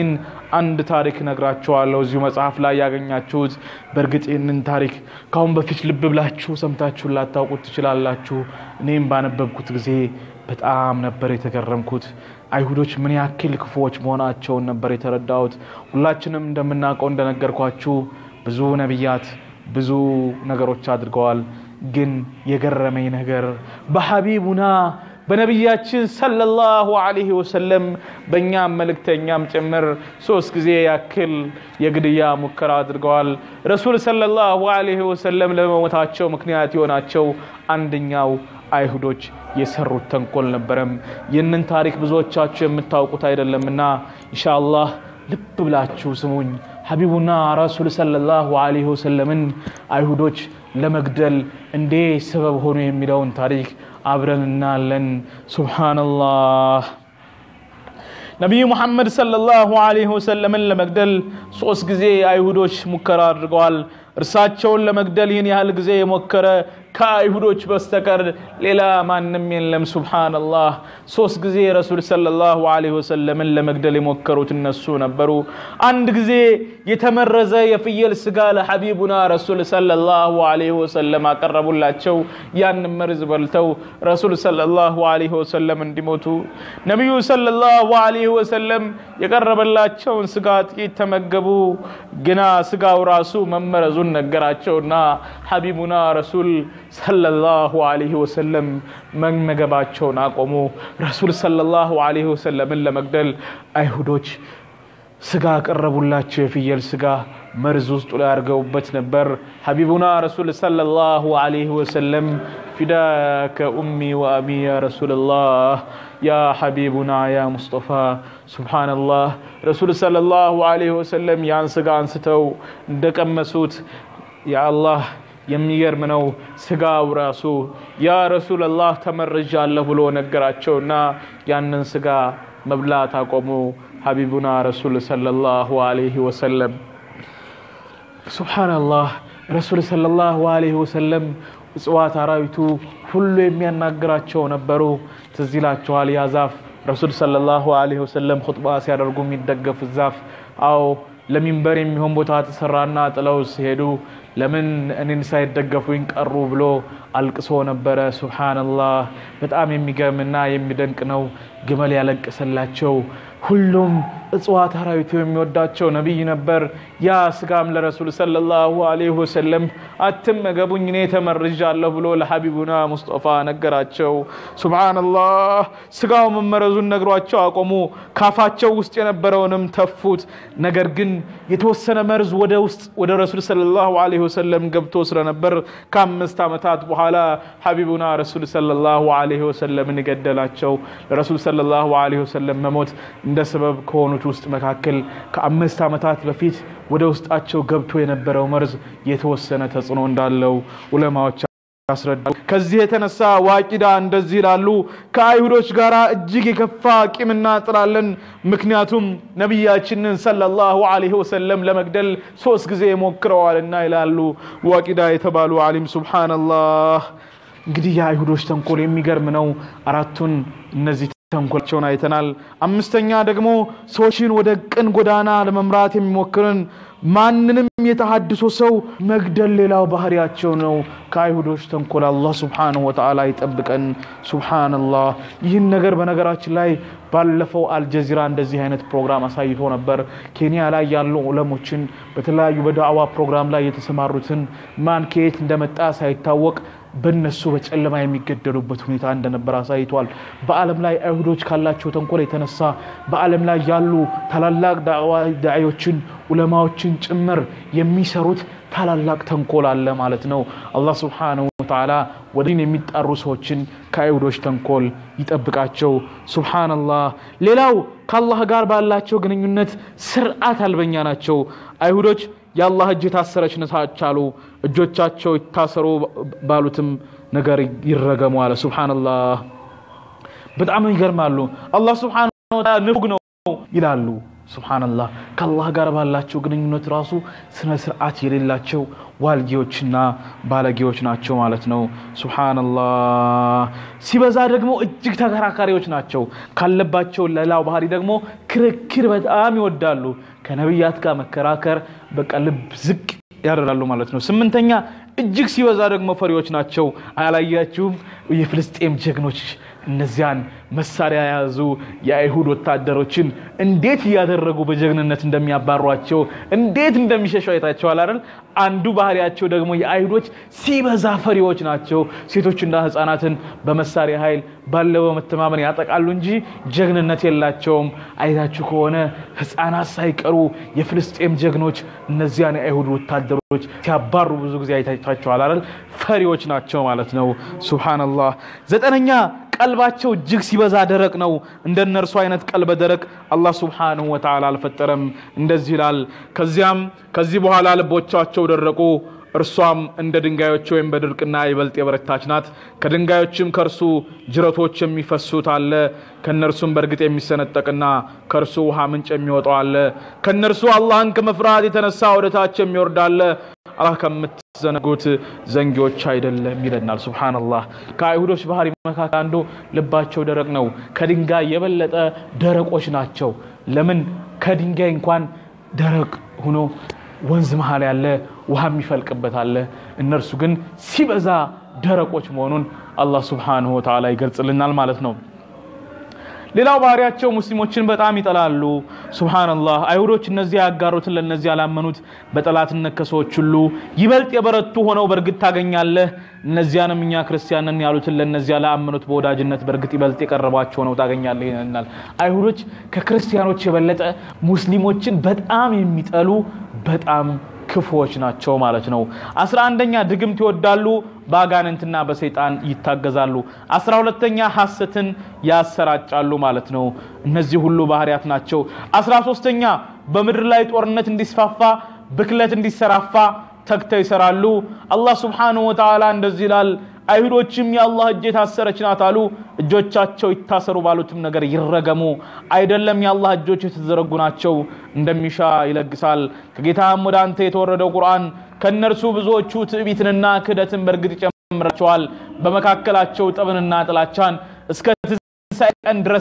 አንድ ታሪክ ነግራችኋለሁ እዚሁ መጽሐፍ ላይ ያገኛችሁት። በእርግጥ ይህንን ታሪክ ከአሁን በፊት ልብ ብላችሁ ሰምታችሁን ላታውቁት ትችላላችሁ። እኔም ባነበብኩት ጊዜ በጣም ነበር የተገረምኩት። አይሁዶች ምን ያክል ክፉዎች መሆናቸውን ነበር የተረዳሁት። ሁላችንም እንደምናውቀው እንደነገርኳችሁ ብዙ ነቢያት ብዙ ነገሮች አድርገዋል። ግን የገረመኝ ነገር በሐቢቡና በነቢያችን ሰለላሁ ዐለይሂ ወሰለም በእኛም መልእክተኛም ጭምር ሶስት ጊዜ ያክል የግድያ ሙከራ አድርገዋል። ረሱል ሰለላሁ ዐለይሂ ወሰለም ለመሞታቸው ምክንያት የሆናቸው አንደኛው አይሁዶች የሰሩት ተንኮል ነበረም። ይህንን ታሪክ ብዙዎቻችሁ የምታውቁት አይደለምና ኢንሻአላህ ልብ ብላችሁ ስሙኝ። ሐቢቡና ረሱል ሰለላሁ ዐለይሂ ወሰለምን አይሁዶች ለመግደል እንዴ ሰበብ ሆኑ የሚለውን ታሪክ አብረን እናያለን። ሱብሓነላህ። ነቢዩ ሙሐመድ ሰለላሁ ዐለይሂ ወሰለምን ለመግደል ሶስት ጊዜ አይሁዶች ሙከራ አድርገዋል። እርሳቸውን ለመግደል ይህን ያህል ጊዜ የሞከረ ከአይሁዶች በስተቀር ሌላ ማንም የለም። ሱብሓነላህ። ሶስት ጊዜ ረሱል ሰለላሁ ዐለይሂ ወሰለምን ለመግደል የሞከሩት እነሱ ነበሩ። አንድ ጊዜ የተመረዘ የፍየል ስጋ ለሐቢቡና ረሱል ሰለላሁ ዐለይሂ ወሰለም አቀረቡላቸው። ያን መርዝ በልተው ረሱል ሰለላሁ ዐለይሂ ወሰለም እንዲሞቱ ነቢዩ ሰለላሁ ዐለይሂ ወሰለም የቀረበላቸውን ስጋ ጥቂት ተመገቡ። ግና ስጋው ራሱ መመረዙን ነገራቸውና ሐቢቡና ረሱል ሰለላሁ ዐለይሂ ወሰለም መመገባቸውን አቆሙ። ረሱል ሰለላሁ ዐለይሂ ወሰለምን ለመግደል አይሁዶች ስጋ ቀረቡላቸው። የፍየል ስጋ መርዝ ውስጡ ላይ አድርገውበት ነበር። ሐቢቡና ረሱል ሰለላሁ ዐለይሂ ወሰለም ፊዳከ ኡሚ ወአቢ ያ ረሱልላህ ያ ሐቢቡና ያ ሙስጠፋ ሱብሓነላህ። ረሱል ሰለላሁ ዐለይሂ ወሰለም ያን ስጋ አንስተው እንደቀመሱት የአላህ የሚገርም ነው። ስጋው ራሱ ያ ረሱለላህ ተመርዣለሁ ብሎ ነገራቸውና ያንን ስጋ መብላት አቆሙ። ሐቢቡና ረሱል ሰለላሁ ዐለይሂ ወሰለም ሱብሓነላህ። ረሱል ሰለላሁ ዐለይሂ ወሰለም እጽዋት፣ አራዊቱ ሁሉ የሚያናግራቸው ነበሩ። ትዝ ይላችኋል ያ ዛፍ ረሱል ሰለላሁ ዐለይሂ ወሰለም ኹጥባ ሲያደርጉ የሚደገፉት ዛፍ አዎ ለሚንበር የሚሆን ቦታ ተሰራና ጥለው ሲሄዱ ለምን እኔን ሳይደገፉኝ ቀሩ ብሎ አልቅሶ ነበረ። ሱብሓነላህ በጣም የሚገርምና የሚደንቅ ነው። ግመል ያለቀሰላቸው ሁሉም እጽዋት አራዊቱ የሚወዳቸው ነቢይ ነበር። ያ ስጋም ለረሱል ሰለላሁ ዐለይሂ ወሰለም አትመገቡኝ እኔ ተመርዣለሁ ብሎ ለሐቢቡና ሙስጠፋ ነገራቸው። ሱብሓነላህ ስጋው መመረዙን ነግሯቸው አቆሙ። ካፋቸው ውስጥ የነበረውንም ተፉት። ነገር ግን የተወሰነ መርዝ ወደ ውስጥ ወደ ረሱል ሰለላሁ ዐለይሂ ወሰለም ገብቶ ስለነበር ከአምስት ዓመታት በኋላ ሐቢቡና ረሱል ሰለላሁ ዐለይሂ ወሰለምን ገደላቸው። ለረሱል ሰለላሁ ዐለይሂ ወሰለም መሞት እንደ ሰበብ ከሆኑት ውስጥ መካከል ከአምስት ዓመታት በፊት ወደ ውስጣቸው ገብቶ የነበረው መርዝ የተወሰነ ተጽዕኖ እንዳለው ዑለማዎች ያስረዳሉ። ከዚህ የተነሳ ዋቂዳ እንደዚህ ይላሉ፣ ከአይሁዶች ጋር እጅግ የከፋ ቂምና ጥላለን። ምክንያቱም ነቢያችንን ሰለላሁ ዐለይሂ ወሰለም ለመግደል ሶስት ጊዜ ሞክረዋልና ይላሉ ዋቂዳ የተባሉ አሊም። ሱብሓነላህ። እንግዲህ የአይሁዶች ተንኮል የሚገርም ነው። አራቱን እነዚህ ተንኮላቸውን አይተናል። አምስተኛ ደግሞ ሰዎችን ወደ ቅን ጎዳና ለመምራት የሚሞክርን ማንንም የተሃድሶ ሰው መግደል ሌላው ባህሪያቸው ነው። ከአይሁዶች ተንኮል አላህ ሱብሓነሁ ወተዓላ ይጠብቀን። ሱብሓነላህ። ይህን ነገር በነገራችን ላይ ባለፈው አልጀዚራ እንደዚህ አይነት ፕሮግራም አሳይቶ ነበር። ኬንያ ላይ ያሉ ዑለሞችን በተለያዩ በዳዕዋ ፕሮግራም ላይ የተሰማሩትን ማን ከየት እንደመጣ ሳይታወቅ በነሱ በጨለማ የሚገደሉበት ሁኔታ እንደነበር አሳይቷል። በዓለም ላይ አይሁዶች ካላቸው ተንኮል የተነሳ በዓለም ላይ ያሉ ታላላቅ ዳዒዎችን ዑለማዎችን ጭምር የሚሰሩት ታላላቅ ተንኮል አለ ማለት ነው። አላህ ሱብሓነሁ ወተዓላ ወደ ዲን የሚጣሩ ሰዎችን ከአይሁዶች ተንኮል ይጠብቃቸው። ሱብሓነላህ። ሌላው ከአላህ ጋር ባላቸው ግንኙነት ስርዓት አልበኛ ናቸው። አይሁዶች የአላህ እጅ የታሰረች ነች አሉ። እጆቻቸው ይታሰሩ ባሉትም ነገር ይረገሙ አለ። ሱብሓነላህ። በጣም ይገርማሉ። አላህ ሱብሓነሁ ወተዓላ ንፉግ ነው ይላሉ። ሱብሓነላህ ከአላህ ጋር ባላቸው ግንኙነት ራሱ ስነ ስርዓት የሌላቸው ዋልጌዎችና ባለጌዎች ናቸው ማለት ነው። ሱብሓነላህ ሲበዛ ደግሞ እጅግ ተከራካሪዎች ናቸው። ካለባቸው ሌላው ባህሪ ደግሞ ክርክር በጣም ይወዳሉ። ከነቢያት ጋር መከራከር በቃ ልብ ዝቅ ያደርጋሉ ማለት ነው። ስምንተኛ እጅግ ሲበዛ ደግሞ ፈሪዎች ናቸው። አላያችሁም? የፍልስጤም ጀግኖች እነዚያን መሳሪያ የያዙ የአይሁድ ወታደሮችን እንዴት እያደረጉ በጀግንነት እንደሚያባሯቸው እንዴት እንደሚሸሹ አይታቸዋል አይደል? አንዱ ባህሪያቸው ደግሞ የአይሁዶች ሲበዛ ፈሪዎች ናቸው። ሴቶችና ሕፃናትን በመሳሪያ ኃይል ባለው በመተማመን ያጠቃሉ እንጂ ጀግንነት የላቸውም። አይታችሁ ከሆነ ሕፃናት ሳይቀሩ የፍልስጤም ጀግኖች እነዚያን የአይሁድ ወታደሮች ሲያባሩ ብዙ ጊዜ አይታችኋል አይደል? ፈሪዎች ናቸው ማለት ነው። ሱብሃነላህ። ዘጠነኛ ቀልባቸው እጅግ ሲበዛ ደረቅ ነው። እንደ እነርሱ አይነት ቀልበ ደረቅ አላህ ሱብሓነሁ ወተዓላ አልፈጠረም። እንደዚህ ይላል፣ ከዚያም ከዚህ በኋላ ልቦቻቸው ደረቁ፣ እርሷም እንደ ድንጋዮች ወይም በድርቅና ይበልጥ የበረታች ናት። ከድንጋዮችም ከእርሱ ጅረቶች የሚፈሱት አለ፣ ከእነርሱም በእርግጥ የሚሰነጠቅና ከእርሱ ውሃ ምንጭ የሚወጣው አለ። ከእነርሱ አላህን ከመፍራት የተነሳ ወደታች የሚወርድ አለ። አላህ ከምትዘነጉት ዘንጊዎች አይደለም ይለናል። ሱብሓነላህ። ከአይሁዶች ባህሪ መካከል አንዱ ልባቸው ደረቅ ነው። ከድንጋይ የበለጠ ደረቆች ናቸው። ለምን? ከድንጋይ እንኳን ደረቅ ሆኖ ወንዝ መሀል ያለ ውሃ የሚፈልቅበት አለ። እነርሱ ግን ሲበዛ ደረቆች መሆኑን አላህ ሱብሓነሁ ወተዓላ ይገልጽልናል ማለት ነው። ሌላው ባህሪያቸው ሙስሊሞችን በጣም ይጠላሉ። ሱብሃነላህ አይሁዶች እነዚህ ያጋሩትን ለእነዚህ ያላመኑት በጠላትነት ከሰዎች ሁሉ ይበልጥ የበረቱ ሆነው በእርግጥ ታገኛለህ። እነዚያንም እኛ ክርስቲያንን ያሉትን ለእነዚያ ላመኑት በወዳጅነት በእርግጥ ይበልጥ የቀረባቸው ሆነው ታገኛለህ ይለናል። አይሁዶች ከክርስቲያኖች የበለጠ ሙስሊሞችን በጣም የሚጠሉ በጣም ክፉዎች ናቸው ማለት ነው። አስራ አንደኛ ድግምት ይወዳሉ፣ በአጋንንትና በሰይጣን ይታገዛሉ። አስራ ሁለተኛ ሐሰትን ያሰራጫሉ ማለት ነው። እነዚህ ሁሉ ባህሪያት ናቸው። አስራ ሶስተኛ በምድር ላይ ጦርነት እንዲስፋፋ ብክለት እንዲሰራፋ ተግተው ይሰራሉ። አላህ ሱብሓነሁ ወተዓላ እንደዚህ ይላል አይሁዶችም የአላህ እጅ የታሰረች ናት አሉ። እጆቻቸው ይታሰሩ ባሉትም ነገር ይረገሙ። አይደለም የአላህ እጆች የተዘረጉ ናቸው፣ እንደሚሻ ይለግሳል። ከጌታም ወደ አንተ የተወረደው ቁርአን ከእነርሱ ብዙዎቹ ትዕቢትንና ክህደትን በእርግጥ ይጨምራቸዋል። በመካከላቸው ጠብንና ጥላቻን እስከ ትንሣኤ ቀን ድረስ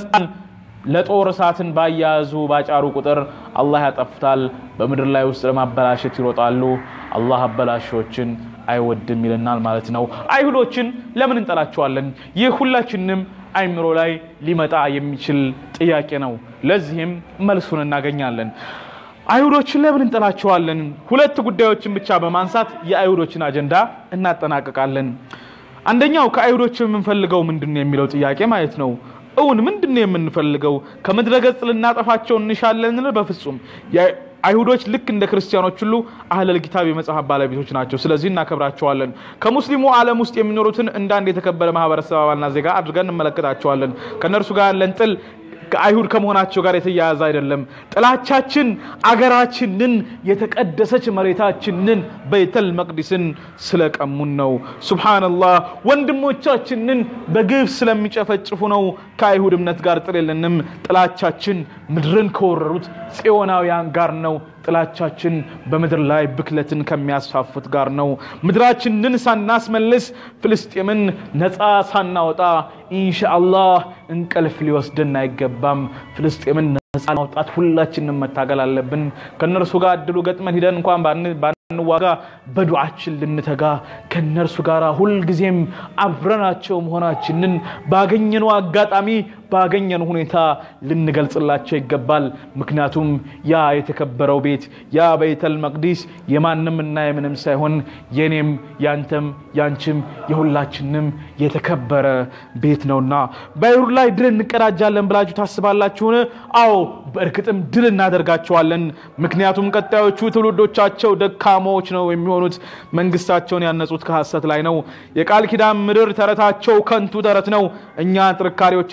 ለጦር እሳትን ባያያዙ ባጫሩ ቁጥር አላህ ያጠፍታል። በምድር ላይ ውስጥ ለማበላሸት ይሮጣሉ። አላህ አበላሾችን አይወድም ይለናል ማለት ነው። አይሁዶችን ለምን እንጠላቸዋለን? ይህ ሁላችንም አይምሮ ላይ ሊመጣ የሚችል ጥያቄ ነው። ለዚህም መልሱን እናገኛለን። አይሁዶችን ለምን እንጠላቸዋለን? ሁለት ጉዳዮችን ብቻ በማንሳት የአይሁዶችን አጀንዳ እናጠናቀቃለን። አንደኛው ከአይሁዶች የምንፈልገው ምንድን ነው የሚለው ጥያቄ ማለት ነው። እውን ምንድን ነው የምንፈልገው? ከምድረ ገጽ ልናጠፋቸው እንሻለን? በፍጹም አይሁዶች ልክ እንደ ክርስቲያኖች ሁሉ አህለል ኪታብ የመጽሐፍ ባለቤቶች ናቸው። ስለዚህ እናከብራቸዋለን። ከሙስሊሙ ዓለም ውስጥ የሚኖሩትን እንደ አንድ የተከበረ ማህበረሰብ አባልና ዜጋ አድርገን እንመለከታቸዋለን። ከእነርሱ ጋር ያለን ጥል ከአይሁድ ከመሆናቸው ጋር የተያያዘ አይደለም። ጥላቻችን አገራችንን የተቀደሰች መሬታችንን በይተል መቅዲስን ስለቀሙን ነው። ሱብሃነላህ ወንድሞቻችንን በግፍ ስለሚጨፈጭፉ ነው። ከአይሁድ እምነት ጋር ጥል የለንም። ጥላቻችን ምድርን ከወረሩት ጽዮናውያን ጋር ነው። ጥላቻችን በምድር ላይ ብክለትን ከሚያስፋፉት ጋር ነው። ምድራችንን ሳናስመልስ ፍልስጤምን ነፃ ሳናወጣ ኢንሻአላህ እንቅልፍ ሊወስድን አይገባም። ፍልስጤምን ነፃ ማውጣት ሁላችንም መታገል አለብን። ከእነርሱ ጋር እድሉ ገጥመን ሂደን እንኳን ባንዋጋ በዱዓችን ልንተጋ ከእነርሱ ጋር ሁልጊዜም አብረናቸው መሆናችንን ባገኘነው አጋጣሚ ባገኘን ሁኔታ ልንገልጽላቸው ይገባል። ምክንያቱም ያ የተከበረው ቤት ያ ቤተል መቅዲስ የማንም እና የምንም ሳይሆን የኔም ያንተም ያንቺም የሁላችንም የተከበረ ቤት ነውና በአይሁድ ላይ ድል እንቀዳጃለን ብላችሁ ታስባላችሁን? አዎ በእርግጥም ድል እናደርጋቸዋለን። ምክንያቱም ቀጣዮቹ ትውልዶቻቸው ደካማዎች ነው የሚሆኑት። መንግስታቸውን ያነጹት ከሐሰት ላይ ነው። የቃል ኪዳን ምድር ተረታቸው ከንቱ ተረት ነው። እኛ ጥንካሬዎችን እያከል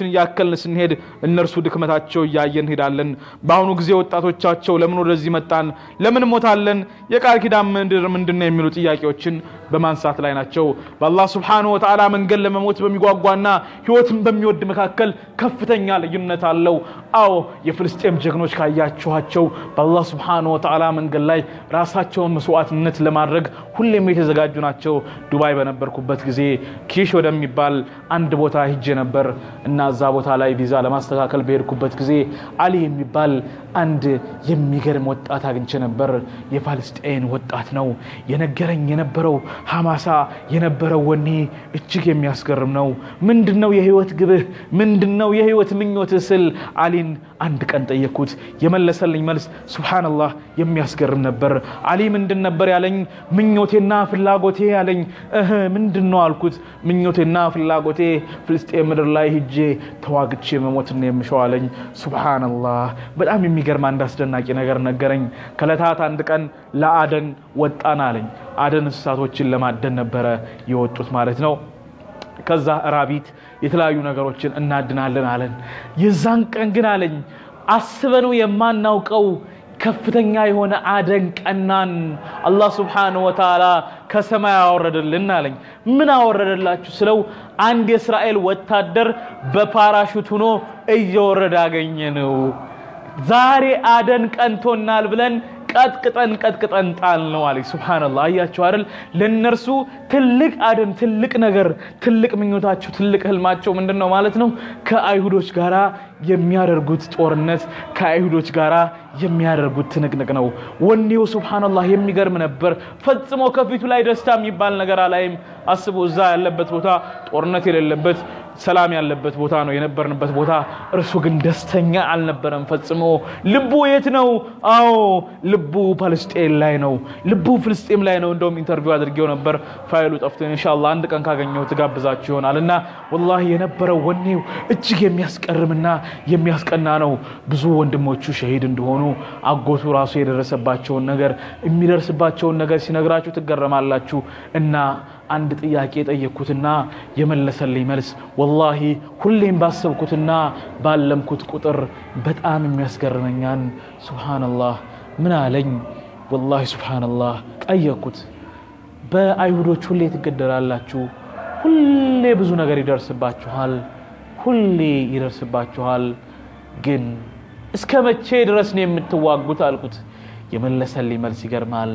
እያስተካከልን ስንሄድ እነርሱ ድክመታቸው እያየን እንሄዳለን። በአሁኑ ጊዜ ወጣቶቻቸው ለምን ወደዚህ መጣን፣ ለምን ሞታለን፣ የቃል ኪዳን ምድር ምንድን ነው የሚሉ ጥያቄዎችን በማንሳት ላይ ናቸው። በአላህ ስብሓነሁ ወተዓላ መንገድ ለመሞት በሚጓጓና ህይወትን በሚወድ መካከል ከፍተኛ ልዩነት አለው። አዎ የፍልስጤም ጀግኖች ካያችኋቸው በአላህ ስብሓነሁ ወተዓላ መንገድ ላይ ራሳቸውን መስዋዕትነት ለማድረግ ሁሌም የተዘጋጁ ናቸው። ዱባይ በነበርኩበት ጊዜ ኪሽ ወደሚባል አንድ ቦታ ሂጄ ነበር እና እዛ ቦታ ላይ ቪዛ ለማስተካከል በሄድኩበት ጊዜ አሊ የሚባል አንድ የሚገርም ወጣት አግኝቼ ነበር። የፓለስጤን ወጣት ነው። የነገረኝ የነበረው ሐማሳ የነበረው ወኔ እጅግ የሚያስገርም ነው። ምንድን ነው የህይወት ግብህ? ምንድን ነው የህይወት ምኞትህ ስል አሊን አንድ ቀን ጠየቅኩት። የመለሰልኝ መልስ ሱብሓነላህ የሚያስገርም ነበር። አሊ ምንድን ነበር ያለኝ? ምኞቴና ፍላጎቴ ያለኝ። እህ ምንድን ነው አልኩት። ምኞቴና ፍላጎቴ ፍልስጤም ምድር ላይ ሂጄ ተዋግቼ መሞትን የምሸው አለኝ። ሱብሓነላህ በጣም የሚገርም አንድ አስደናቂ ነገር ነገረኝ። ከዕለታት አንድ ቀን ለአደን ወጣን አለኝ። አደን እንስሳቶችን ለማደን ነበረ የወጡት ማለት ነው። ከዛ ራቢት የተለያዩ ነገሮችን እናድናለን አለን። የዛን ቀን ግን አለኝ አስበነው የማናውቀው ከፍተኛ የሆነ አደን ቀናን። አላህ ስብሓነሁ ወተዓላ ከሰማይ አወረደልን አለኝ። ምን አወረደላችሁ ስለው አንድ የእስራኤል ወታደር በፓራሹት ሆኖ እየወረደ አገኘ ነው። ዛሬ አደን ቀንቶናል ብለን ቀጥቅጠን ቀጥቅጠን ጣል ነው አለ። ሱብሃነላህ አያቸው አይደል? ለነርሱ ትልቅ አደን፣ ትልቅ ነገር፣ ትልቅ ምኞታቸው፣ ትልቅ ህልማቸው ምንድን ነው ማለት ነው? ከአይሁዶች ጋራ የሚያደርጉት ጦርነት፣ ከአይሁዶች ጋራ የሚያደርጉት ትንቅንቅ ነው። ወኔው ሱብሃነላህ የሚገርም ነበር። ፈጽሞ ከፊቱ ላይ ደስታ የሚባል ነገር አላይም። አስቡ፣ እዛ ያለበት ቦታ ጦርነት የሌለበት ሰላም ያለበት ቦታ ነው የነበርንበት ቦታ። እርሱ ግን ደስተኛ አልነበረም ፈጽሞ። ልቡ የት ነው? አዎ ልቡ ፓለስጤን ላይ ነው። ልቡ ፍልስጤም ላይ ነው። እንደውም ኢንተርቪው አድርጌው ነበር፣ ፋይሉ ጠፍቶ ኢንሻአላህ አንድ ቀን ካገኘው ትጋብዛችሁ ይሆናል። እና ወላሂ የነበረው ወኔው እጅግ የሚያስቀርምና የሚያስቀና ነው። ብዙ ወንድሞቹ ሸሂድ እንደሆኑ አጎቱ ራሱ የደረሰባቸውን ነገር የሚደርስባቸውን ነገር ሲነግራችሁ ትገረማላችሁ። እና አንድ ጥያቄ የጠየቅኩትና የመለሰልኝ መልስ ወላሂ ሁሌም ባሰብኩትና ባለምኩት ቁጥር በጣም የሚያስገርመኛን ሱብሃነላህ ምን አለኝ? ወላሂ ሱብሃነላህ ጠየቅኩት። በአይሁዶች ሁሌ ትገደላላችሁ፣ ሁሌ ብዙ ነገር ይደርስባችኋል፣ ሁሌ ይደርስባችኋል። ግን እስከ መቼ ድረስ ነው የምትዋጉት አልኩት። የመለሰልኝ መልስ ይገርማል።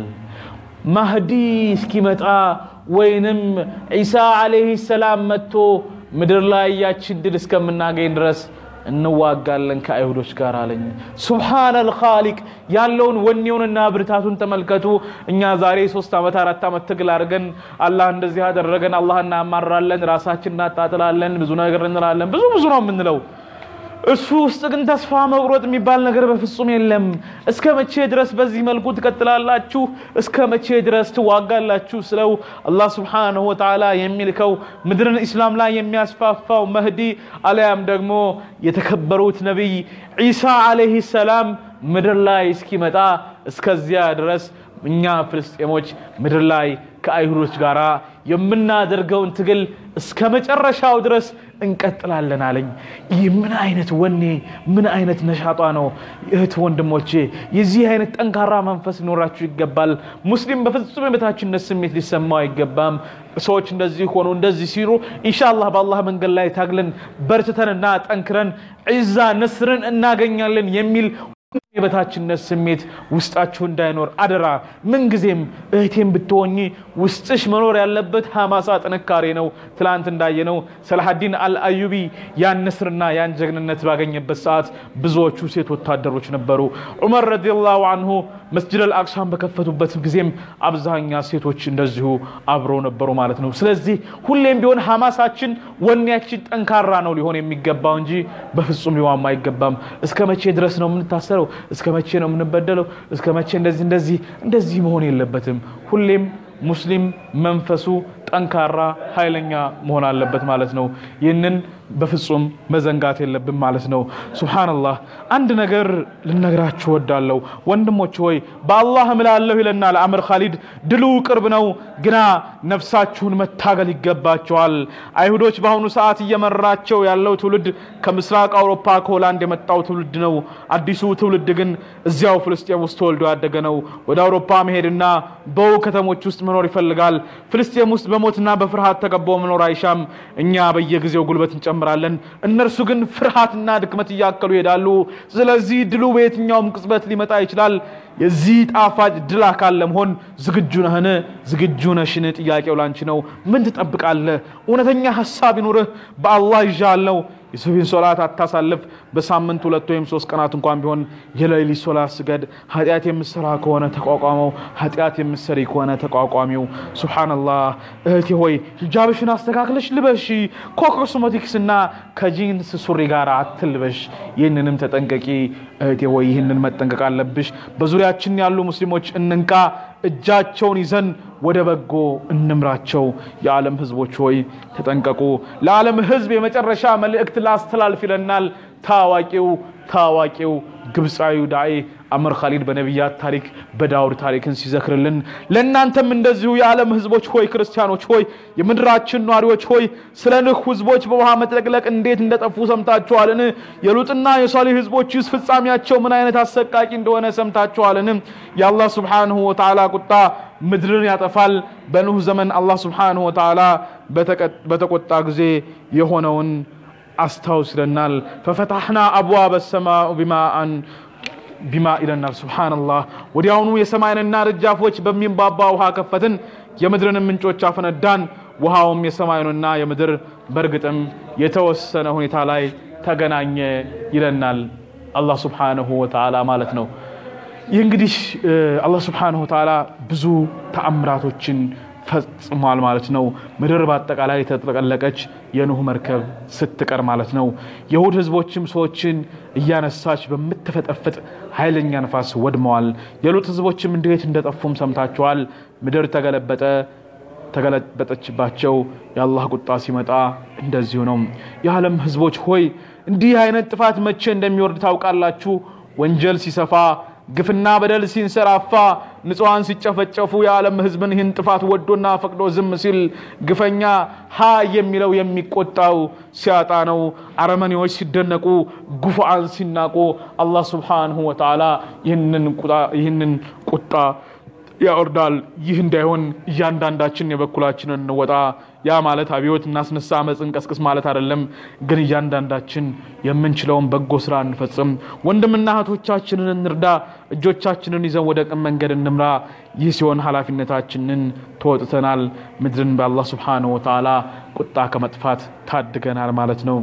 ማህዲ እስኪመጣ ወይንም ዒሳ ዓለይህ ሰላም መጥቶ ምድር ላይ ያችን ድል እስከምናገኝ ድረስ እንዋጋለን ከአይሁዶች ጋር አለኝ። ሱብሓነል ኻሊቅ ያለውን ወኔውንና ብርታቱን ተመልከቱ። እኛ ዛሬ ሶስት ዓመት አራት ዓመት ትግል አድርገን አላህ እንደዚህ ያደረገን አላህ እናማራለን፣ ራሳችን እናጣጥላለን፣ ብዙ ነገር እንላለን። ብዙ ብዙ ነው የምንለው። እሱ ውስጥ ግን ተስፋ መቁረጥ የሚባል ነገር በፍጹም የለም። እስከ መቼ ድረስ በዚህ መልኩ ትቀጥላላችሁ? እስከ መቼ ድረስ ትዋጋላችሁ? ስለው አላህ ስብሓነሁ ወተዓላ የሚልከው ምድርን ኢስላም ላይ የሚያስፋፋው መህዲ አልያም ደግሞ የተከበሩት ነቢይ ዒሳ ዓለይህ ሰላም ምድር ላይ እስኪመጣ እስከዚያ ድረስ እኛ ፍልስጤሞች ምድር ላይ ከአይሁዶች ጋር የምናደርገውን ትግል እስከ መጨረሻው ድረስ እንቀጥላለን አለኝ። ይህ ምን አይነት ወኔ ምን አይነት ነሻጧ ነው! እህት ወንድሞቼ፣ የዚህ አይነት ጠንካራ መንፈስ ሊኖራችሁ ይገባል። ሙስሊም በፍጹም የበታችነት ስሜት ሊሰማው አይገባም። ሰዎች እንደዚህ ሆኑ እንደዚህ ሲሉ ኢንሻአላህ በአላህ መንገድ ላይ ታግለን በርትተንና ጠንክረን ዒዛ ነስርን እናገኛለን የሚል የበታችነት ስሜት ውስጣችሁ እንዳይኖር አደራ። ምንጊዜም እህቴም ብትሆኚ ውስጥሽ መኖር ያለበት ሐማሳ ጥንካሬ ነው። ትላንት እንዳየነው ሰላሐዲን አልአዩቢ ያን ንስርና ያን ጀግንነት ባገኘበት ሰዓት ብዙዎቹ ሴት ወታደሮች ነበሩ። ዑመር ረዲየላሁ አንሁ መስጅድ አልአቅሳን በከፈቱበት ጊዜም አብዛኛ ሴቶች እንደዚሁ አብረው ነበሩ ማለት ነው። ስለዚህ ሁሌም ቢሆን ሐማሳችን ወኔያችን ጠንካራ ነው ሊሆን የሚገባው እንጂ በፍጹም ሊዋማ አይገባም። እስከ መቼ ድረስ ነው የምንታሰረው? እስከ መቼ ነው የምንበደለው? እስከ መቼ እንደዚህ እንደዚህ እንደዚህ መሆን የለበትም። ሁሌም ሙስሊም መንፈሱ ጠንካራ ኃይለኛ መሆን አለበት ማለት ነው። ይህንን በፍጹም መዘንጋት የለብን ማለት ነው። ሱብሓነላህ አንድ ነገር ልነግራችሁ ወዳለሁ ወንድሞች ሆይ በአላህ እምላለሁ ይለናል አምር ካሊድ። ድሉ ቅርብ ነው፣ ግና ነፍሳችሁን መታገል ይገባቸዋል። አይሁዶች በአሁኑ ሰዓት እየመራቸው ያለው ትውልድ ከምስራቅ አውሮፓ ከሆላንድ የመጣው ትውልድ ነው። አዲሱ ትውልድ ግን እዚያው ፍልስጤም ውስጥ ተወልዶ ያደገ ነው። ወደ አውሮፓ መሄድና በው ከተሞች ውስጥ መኖር ይፈልጋል። ፍልስጤም ውስጥ በሞትና በፍርሃት ተከቦ መኖር አይሻም። እኛ በየጊዜው ጉልበት እንጨምራለን፣ እነርሱ ግን ፍርሃትና ድክመት እያከሉ ይሄዳሉ። ስለዚህ ድሉ በየትኛውም ቅጽበት ሊመጣ ይችላል። የዚህ ጣፋጭ ድል አካል ለመሆን ዝግጁ ነህን? ዝግጁ ነሽን? ጥያቄው ላንቺ ነው። ምን ትጠብቃለህ? እውነተኛ ሀሳብ ይኑርህ። በአላህ ይዣለሁ የሱብሂን ሶላት አታሳልፍ። በሳምንት ሁለት ወይም ሶስት ቀናት እንኳን ቢሆን የሌሊት ሶላት ስገድ። ኃጢአት የምሰራ ከሆነ ተቋቋመው፣ ኃጢአት የምሰሪ ከሆነ ተቋቋሚው። ሱብሓነላህ እህቴ ሆይ ሂጃብሽን አስተካክለሽ ልበሺ። ከኮስሞቲክስ እና ከጂንስ ሱሪ ጋር አትልበሽ። ይህንንም ተጠንቀቂ እህቴ ሆይ፣ ይህንን መጠንቀቅ አለብሽ። በዙሪያችን ያሉ ሙስሊሞች እንንቃ። እጃቸውን ይዘን ወደ በጎ እንምራቸው። የዓለም ህዝቦች ሆይ ተጠንቀቁ። ለዓለም ህዝብ የመጨረሻ መልእክት ላስተላልፍ ይለናል ታዋቂው ታዋቂው ግብፃዊው ዳዒ አምር ካሊድ በነቢያት ታሪክ በዳውድ ታሪክን ሲዘክርልን ለእናንተም እንደዚሁ የዓለም ህዝቦች ሆይ ክርስቲያኖች ሆይ የምድራችን ነዋሪዎች ሆይ ስለ ንህ ህዝቦች በውሃ መጥለቅለቅ እንዴት እንደጠፉ ሰምታችኋልን? የሉጥና የሷሊህ ህዝቦችስ ፍጻሜያቸው ምን አይነት አሰቃቂ እንደሆነ ሰምታችኋልን? የአላህ ስብሓንሁ ወተዓላ ቁጣ ምድርን ያጠፋል። በኑህ ዘመን አላህ ስብሓንሁ ወተዓላ በተቆጣ ጊዜ የሆነውን አስታውስ ይለናል። ፈፈታሕና አብዋበ ሰማኡ ቢማአን ቢማ ይለናል። ሱብሓነላህ ወዲያውኑ የሰማይንና ደጃፎች በሚንባባ ውሃ ከፈትን፣ የምድርንም ምንጮች አፈነዳን። ውሃውም የሰማዩንና የምድር በእርግጥም የተወሰነ ሁኔታ ላይ ተገናኘ ይለናል አላህ ሱብሓነሁ ወተዓላ ማለት ነው። ይህ እንግዲህ አላህ ሱብሓነሁ ወተዓላ ብዙ ተአምራቶችን ፈጽሟል ማለት ነው። ምድር በአጠቃላይ የተጠቀለቀች የኑህ መርከብ ስትቀር ማለት ነው። የሁድ ህዝቦችም ሰዎችን እያነሳች በምትፈጠፍጥ ኃይለኛ ነፋስ ወድመዋል። የሉጥ ህዝቦችም እንዴት እንደጠፉም ሰምታችኋል። ምድር ተገለበጠ ተገለበጠችባቸው። የአላህ ቁጣ ሲመጣ እንደዚሁ ነው። የዓለም ህዝቦች ሆይ እንዲህ አይነት ጥፋት መቼ እንደሚወርድ ታውቃላችሁ? ወንጀል ሲሰፋ ግፍና በደል ሲንሰራፋ ንጹሐን ሲጨፈጨፉ የዓለም ህዝብን ይህን ጥፋት ወዶና ፈቅዶ ዝም ሲል ግፈኛ ሀ የሚለው የሚቆጣው ሲያጣ ነው። አረመኔዎች ሲደነቁ፣ ጉፉዓን ሲናቁ አላህ ሱብሓነሁ ወተዓላ ይህንን ቁጣ ያወርዳል። ይህ እንዳይሆን እያንዳንዳችን የበኩላችንን እንወጣ። ያ ማለት አብዮት እናስነሳ፣ አመፅ እንቀስቅስ ማለት አይደለም። ግን እያንዳንዳችን የምንችለውን በጎ ስራ እንፈጽም። ወንድምና እህቶቻችንን እንርዳ። እጆቻችንን ይዘን ወደ ቅን መንገድ እንምራ። ይህ ሲሆን ኃላፊነታችንን ተወጥተናል። ምድርን በአላህ ሱብሓነሁ ወተዓላ ቁጣ ከመጥፋት ታድገናል ማለት ነው።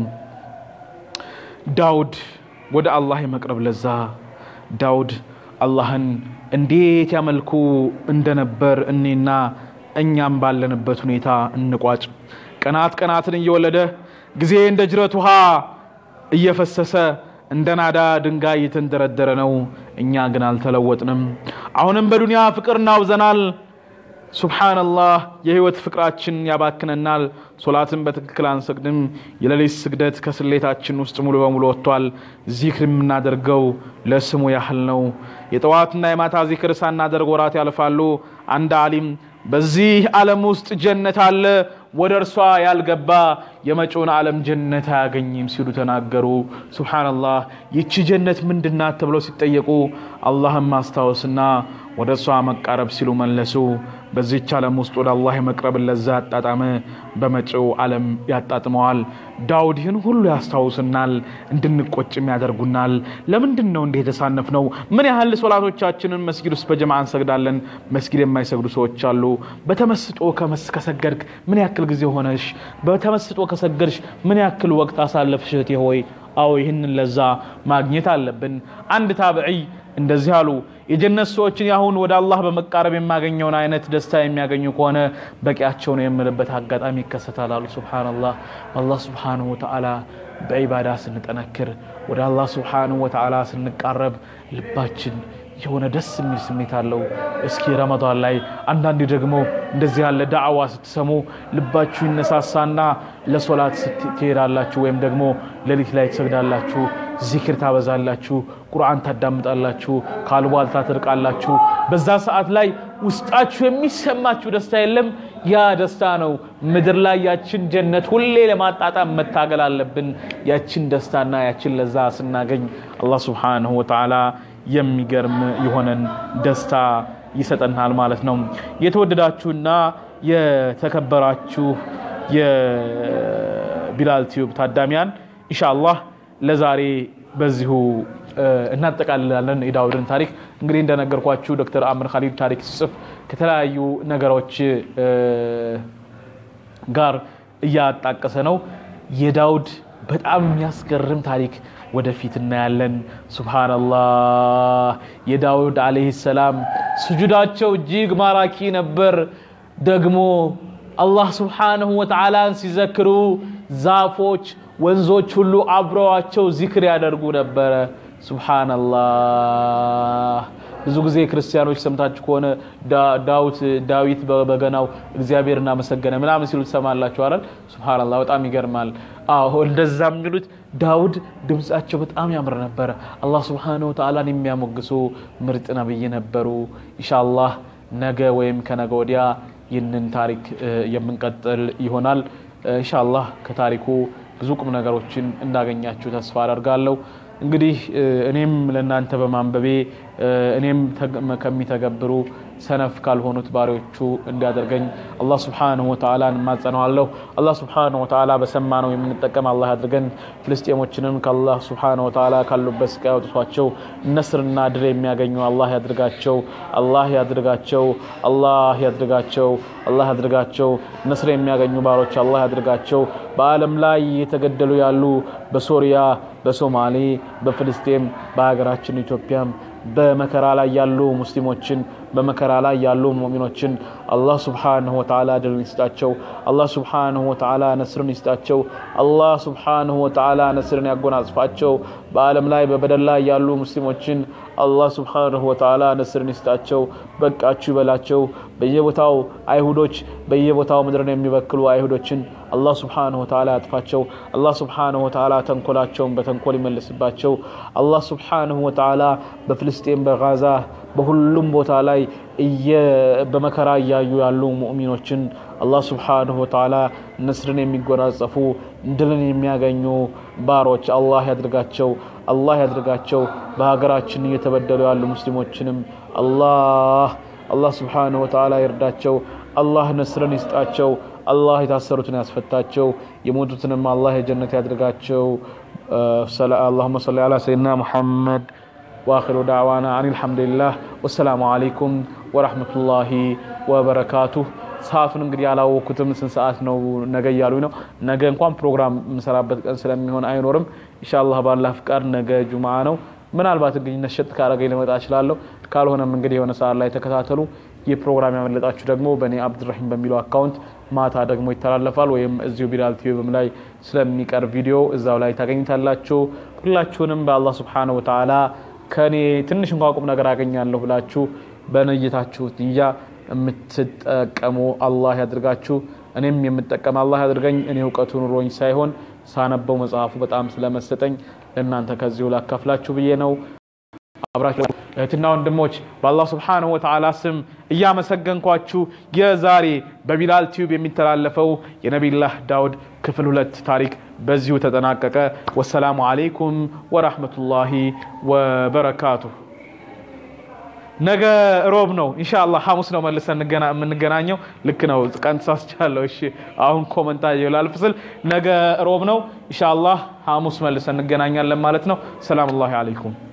ዳውድ ወደ አላህ የመቅረብ ለዛ ዳውድ አላህን እንዴት ያመልኩ እንደነበር እኔና እኛም ባለንበት ሁኔታ እንቋጭ። ቀናት ቀናትን እየወለደ ጊዜ እንደ ጅረት ውሃ እየፈሰሰ እንደ ናዳ ድንጋይ እየተንደረደረ ነው። እኛ ግን አልተለወጥንም። አሁንም በዱንያ ፍቅር እናውዘናል። ሱብሓነላህ የህይወት ፍቅራችን ያባክነናል። ሶላትን በትክክል አንሰግድም። የሌሊት ስግደት ከስሌታችን ውስጥ ሙሉ በሙሉ ወጥቷል። ዚክር የምናደርገው ለስሙ ያህል ነው። የጠዋትና የማታ ዚክር ሳናደርግ ወራት ያልፋሉ። አንድ አሊም በዚህ ዓለም ውስጥ ጀነት አለ፣ ወደ እርሷ ያልገባ የመጪውን ዓለም ጀነት አያገኝም ሲሉ ተናገሩ። ሱብሓነላህ ይቺ ጀነት ምንድናት ተብለው ሲጠየቁ አላህን ማስታወስና ወደ እሷ መቃረብ ሲሉ መለሱ። በዚች ዓለም ውስጥ ወደ አላህ የመቅረብን ለዛ ያጣጣመ በመጪው ዓለም ያጣጥመዋል። ዳውድ ይህን ሁሉ ያስታውስናል፣ እንድንቆጭም ያደርጉናል። ለምንድን ነው እንዲህ የተሳነፍ ነው? ምን ያህል ሶላቶቻችንን መስጊድ ውስጥ በጀማዓ እንሰግዳለን፣ መስጊድ የማይሰግዱ ሰዎች አሉ። በተመስጦ ከሰገድክ ምን ያክል ጊዜ ሆነሽ? በተመስጦ ከሰገድሽ ምን ያክል ወቅት አሳለፍሽ እህቴ ሆይ? አዎ ይህንን ለዛ ማግኘት አለብን። አንድ ታብዒይ እንደዚህ አሉ። የጀነት ሰዎችን ያሁን ወደ አላህ በመቃረብ የማገኘውን አይነት ደስታ የሚያገኙ ከሆነ በቂያቸው ነው የምልበት አጋጣሚ ይከሰታል አሉ። ሱብሓነላህ አላህ ሱብሓነሁ ወተዓላ በዒባዳ ስንጠነክር ወደ አላህ ሱብሓነሁ ወተዓላ ስንቃረብ ልባችን የሆነ ደስ የሚል ስሜት አለው። እስኪ ረመዳን ላይ አንዳንዴ ደግሞ እንደዚህ ያለ ዳዕዋ ስትሰሙ ልባችሁ ይነሳሳና ለሶላት ትሄዳላችሁ፣ ወይም ደግሞ ሌሊት ላይ ትሰግዳላችሁ፣ ዚክር ታበዛላችሁ፣ ቁርአን ታዳምጣላችሁ፣ ከአሉባልታ ትርቃላችሁ። በዛ ሰዓት ላይ ውስጣችሁ የሚሰማችሁ ደስታ የለም። ያ ደስታ ነው። ምድር ላይ ያችን ጀነት ሁሌ ለማጣጣም መታገል አለብን። ያችን ደስታና ያችን ለዛ ስናገኝ አላህ ሱብሓነሁ ወተዓላ የሚገርም የሆነን ደስታ ይሰጠናል ማለት ነው። የተወደዳችሁና የተከበራችሁ የቢላል ቲዩብ ታዳሚያን ኢንሻአላህ ለዛሬ በዚሁ እናጠቃልላለን የዳውድን ታሪክ። እንግዲህ እንደነገርኳችሁ ዶክተር አምር ካሊድ ታሪክ ሲጽፍ ከተለያዩ ነገሮች ጋር እያጣቀሰ ነው። የዳውድ በጣም የሚያስገርም ታሪክ ወደፊት እናያለን። ሱብሃነላህ የዳውድ ዓለይሂ ሰላም ስጁዳቸው እጅግ ማራኪ ነበር። ደግሞ አላህ ሱብሓነሁ ወተዓላን ሲዘክሩ ዛፎች፣ ወንዞች ሁሉ አብረዋቸው ዚክር ያደርጉ ነበረ። ሱብሃነላህ ብዙ ጊዜ ክርስቲያኖች ሰምታችሁ ከሆነ ዳዊት ዳዊት በበገናው እግዚአብሔር እናመሰገነ ምናምን ሲሉ ትሰማላችሁ አይደል? ሱብሃነላህ በጣም ይገርማል። አዎ እንደዛ የሚሉት ዳውድ ድምጻቸው በጣም ያምር ነበረ። አላህ ሱብሓነሁ ወተዓላን የሚያሞግሱ ምርጥ ነብይ ነበሩ። ኢንሻአላህ ነገ ወይም ከነገ ወዲያ ይህንን ታሪክ የምንቀጥል ይሆናል። ኢንሻአላህ ከታሪኩ ብዙ ቁም ነገሮችን እንዳገኛችሁ ተስፋ አደርጋለሁ። እንግዲህ እኔም ለእናንተ በማንበቤ እኔም ከሚተገብሩ ሰነፍ ካልሆኑት ባሪዎቹ እንዲያደርገኝ አላህ ስብሓንሁ ወተዓላን እማጸነዋለሁ። አላህ ስብሓንሁ ወተዓላ በሰማነው የምንጠቀም አላህ ያድርገን። ፍልስጤሞችንም ከአላህ ስብሓንሁ ወተዓላ ካሉበት ስቃይ አውጥቷቸው ነስርና ድል የሚያገኙ አላህ ያድርጋቸው። አላህ ያድርጋቸው። አላህ ያድርጋቸው። አላህ ያድርጋቸው። ነስር የሚያገኙ ባሮች አላህ ያድርጋቸው። በዓለም ላይ የተገደሉ ያሉ በሶሪያ፣ በሶማሌ፣ በፍልስጤም፣ በሀገራችን ኢትዮጵያም በመከራ ላይ ያሉ ሙስሊሞችን በመከራ ላይ ያሉ ሙእሚኖችን አላህ ስብሓንሁ ወተዓላ ድልን ይስጣቸው። አላህ ስብሓንሁ ወተዓላ ነስርን ይስጣቸው። አላህ ስብሓንሁ ወተዓላ ነስርን ያጎናጽፋቸው። በዓለም ላይ በበደል ላይ ያሉ ሙስሊሞችን አላህ ስብሓንሁ ወተዓላ ነስርን ይስጣቸው። በቃችሁ ይበላቸው። በየቦታው አይሁዶች በየቦታው ምድርን የሚበክሉ አይሁዶችን አላህ ስብሓንሁ ወተዓላ ያጥፋቸው። አላህ ስብሓንሁ ወተዓላ ተንኮላቸውን በተንኮል ይመልስባቸው። አላህ ስብሓንሁ ወተዓላ በፍልስጤም በጋዛ በሁሉም ቦታ ላይ በመከራ እያዩ ያሉ ሙእሚኖችን አላህ ስብሓንሁ ወተዓላ ነስርን የሚጎናጸፉ ድልን የሚያገኙ ባሮች አላህ ያድርጋቸው። አላህ ያድርጋቸው። በሀገራችን እየተበደሉ ያሉ ሙስሊሞችንም አላህ አላህ ስብሓንሁ ወተዓላ ይርዳቸው። አላህ ነስርን ይስጣቸው። አላህ የታሰሩትን ያስፈታቸው። የሞቱትንም አላህ የጀነት ያድርጋቸው። አላሁመ ሰሊ ዓላ ሰይድና ሙሐመድ ወአኺሩ ዳዕዋና አን አልሐምዱሊላህ ወሰላሙ አለይኩም ወረሕመቱላሂ ወበረካቱህ። ሰዓቱን እንግዲህ ያላወኩትም ስንት ሰዓት ነው ነገ እያሉኝ ነው። ነገ እንኳን ፕሮግራም የምሰራበት ቀን ስለሚሆን አይኖርም። ኢንሻአላህ ባላህ ፍቃድ ነገ ጁምዓ ነው። ምናልባት እንግዲህ ነሸጥ ካረገኝ ልመጣ እችላለሁ። ካልሆነም እንግዲህ የሆነ ሰዓት ላይ ተከታተሉ። ይህ ፕሮግራም ያመለጣችሁ ደግሞ በእኔ አብዱራሂም በሚለው አካውንት ማታ ደግሞ ይተላለፋል፣ ወይም እዚሁ ቢላል ቲዩብም ላይ ስለሚቀርብ ቪዲዮ እዛው ላይ ታገኝታላችሁ። ሁላችሁንም በአላህ ስብሓነሁ ወተዓላ ከእኔ ትንሽ እንኳ ቁም ነገር አገኛለሁ ብላችሁ በነየታችሁ ንያ የምትጠቀሙ አላህ ያድርጋችሁ። እኔም የምጠቀም አላህ ያድርገኝ። እኔ እውቀቱ ኑሮኝ ሳይሆን ሳነበው መጽሐፉ በጣም ስለመሰጠኝ ለእናንተ ከዚሁ ላካፍላችሁ ብዬ ነው። አብራችሁ እህትና ወንድሞች በአላህ ስብሓንሁ ወተዓላ ስም እያመሰገንኳችሁ የዛሬ በቢላል ቲዩብ የሚተላለፈው የነቢላህ ዳውድ ክፍል ሁለት ታሪክ በዚሁ ተጠናቀቀ። ወሰላሙ አለይኩም ወራህመቱላሂ ወበረካቱሁ። ነገ ሮብ ነው ኢንሻአላህ፣ ሐሙስ ነው መልሰን የምንገናኘው። ልክ ነው፣ ቀን ተሳስቻለሁ። እሺ አሁን ኮመንታ ይላልፍ ስል ነገ ሮብ ነው ኢንሻአላህ፣ ሐሙስ መልሰን እንገናኛለን ማለት ነው። ሰላም አለይኩም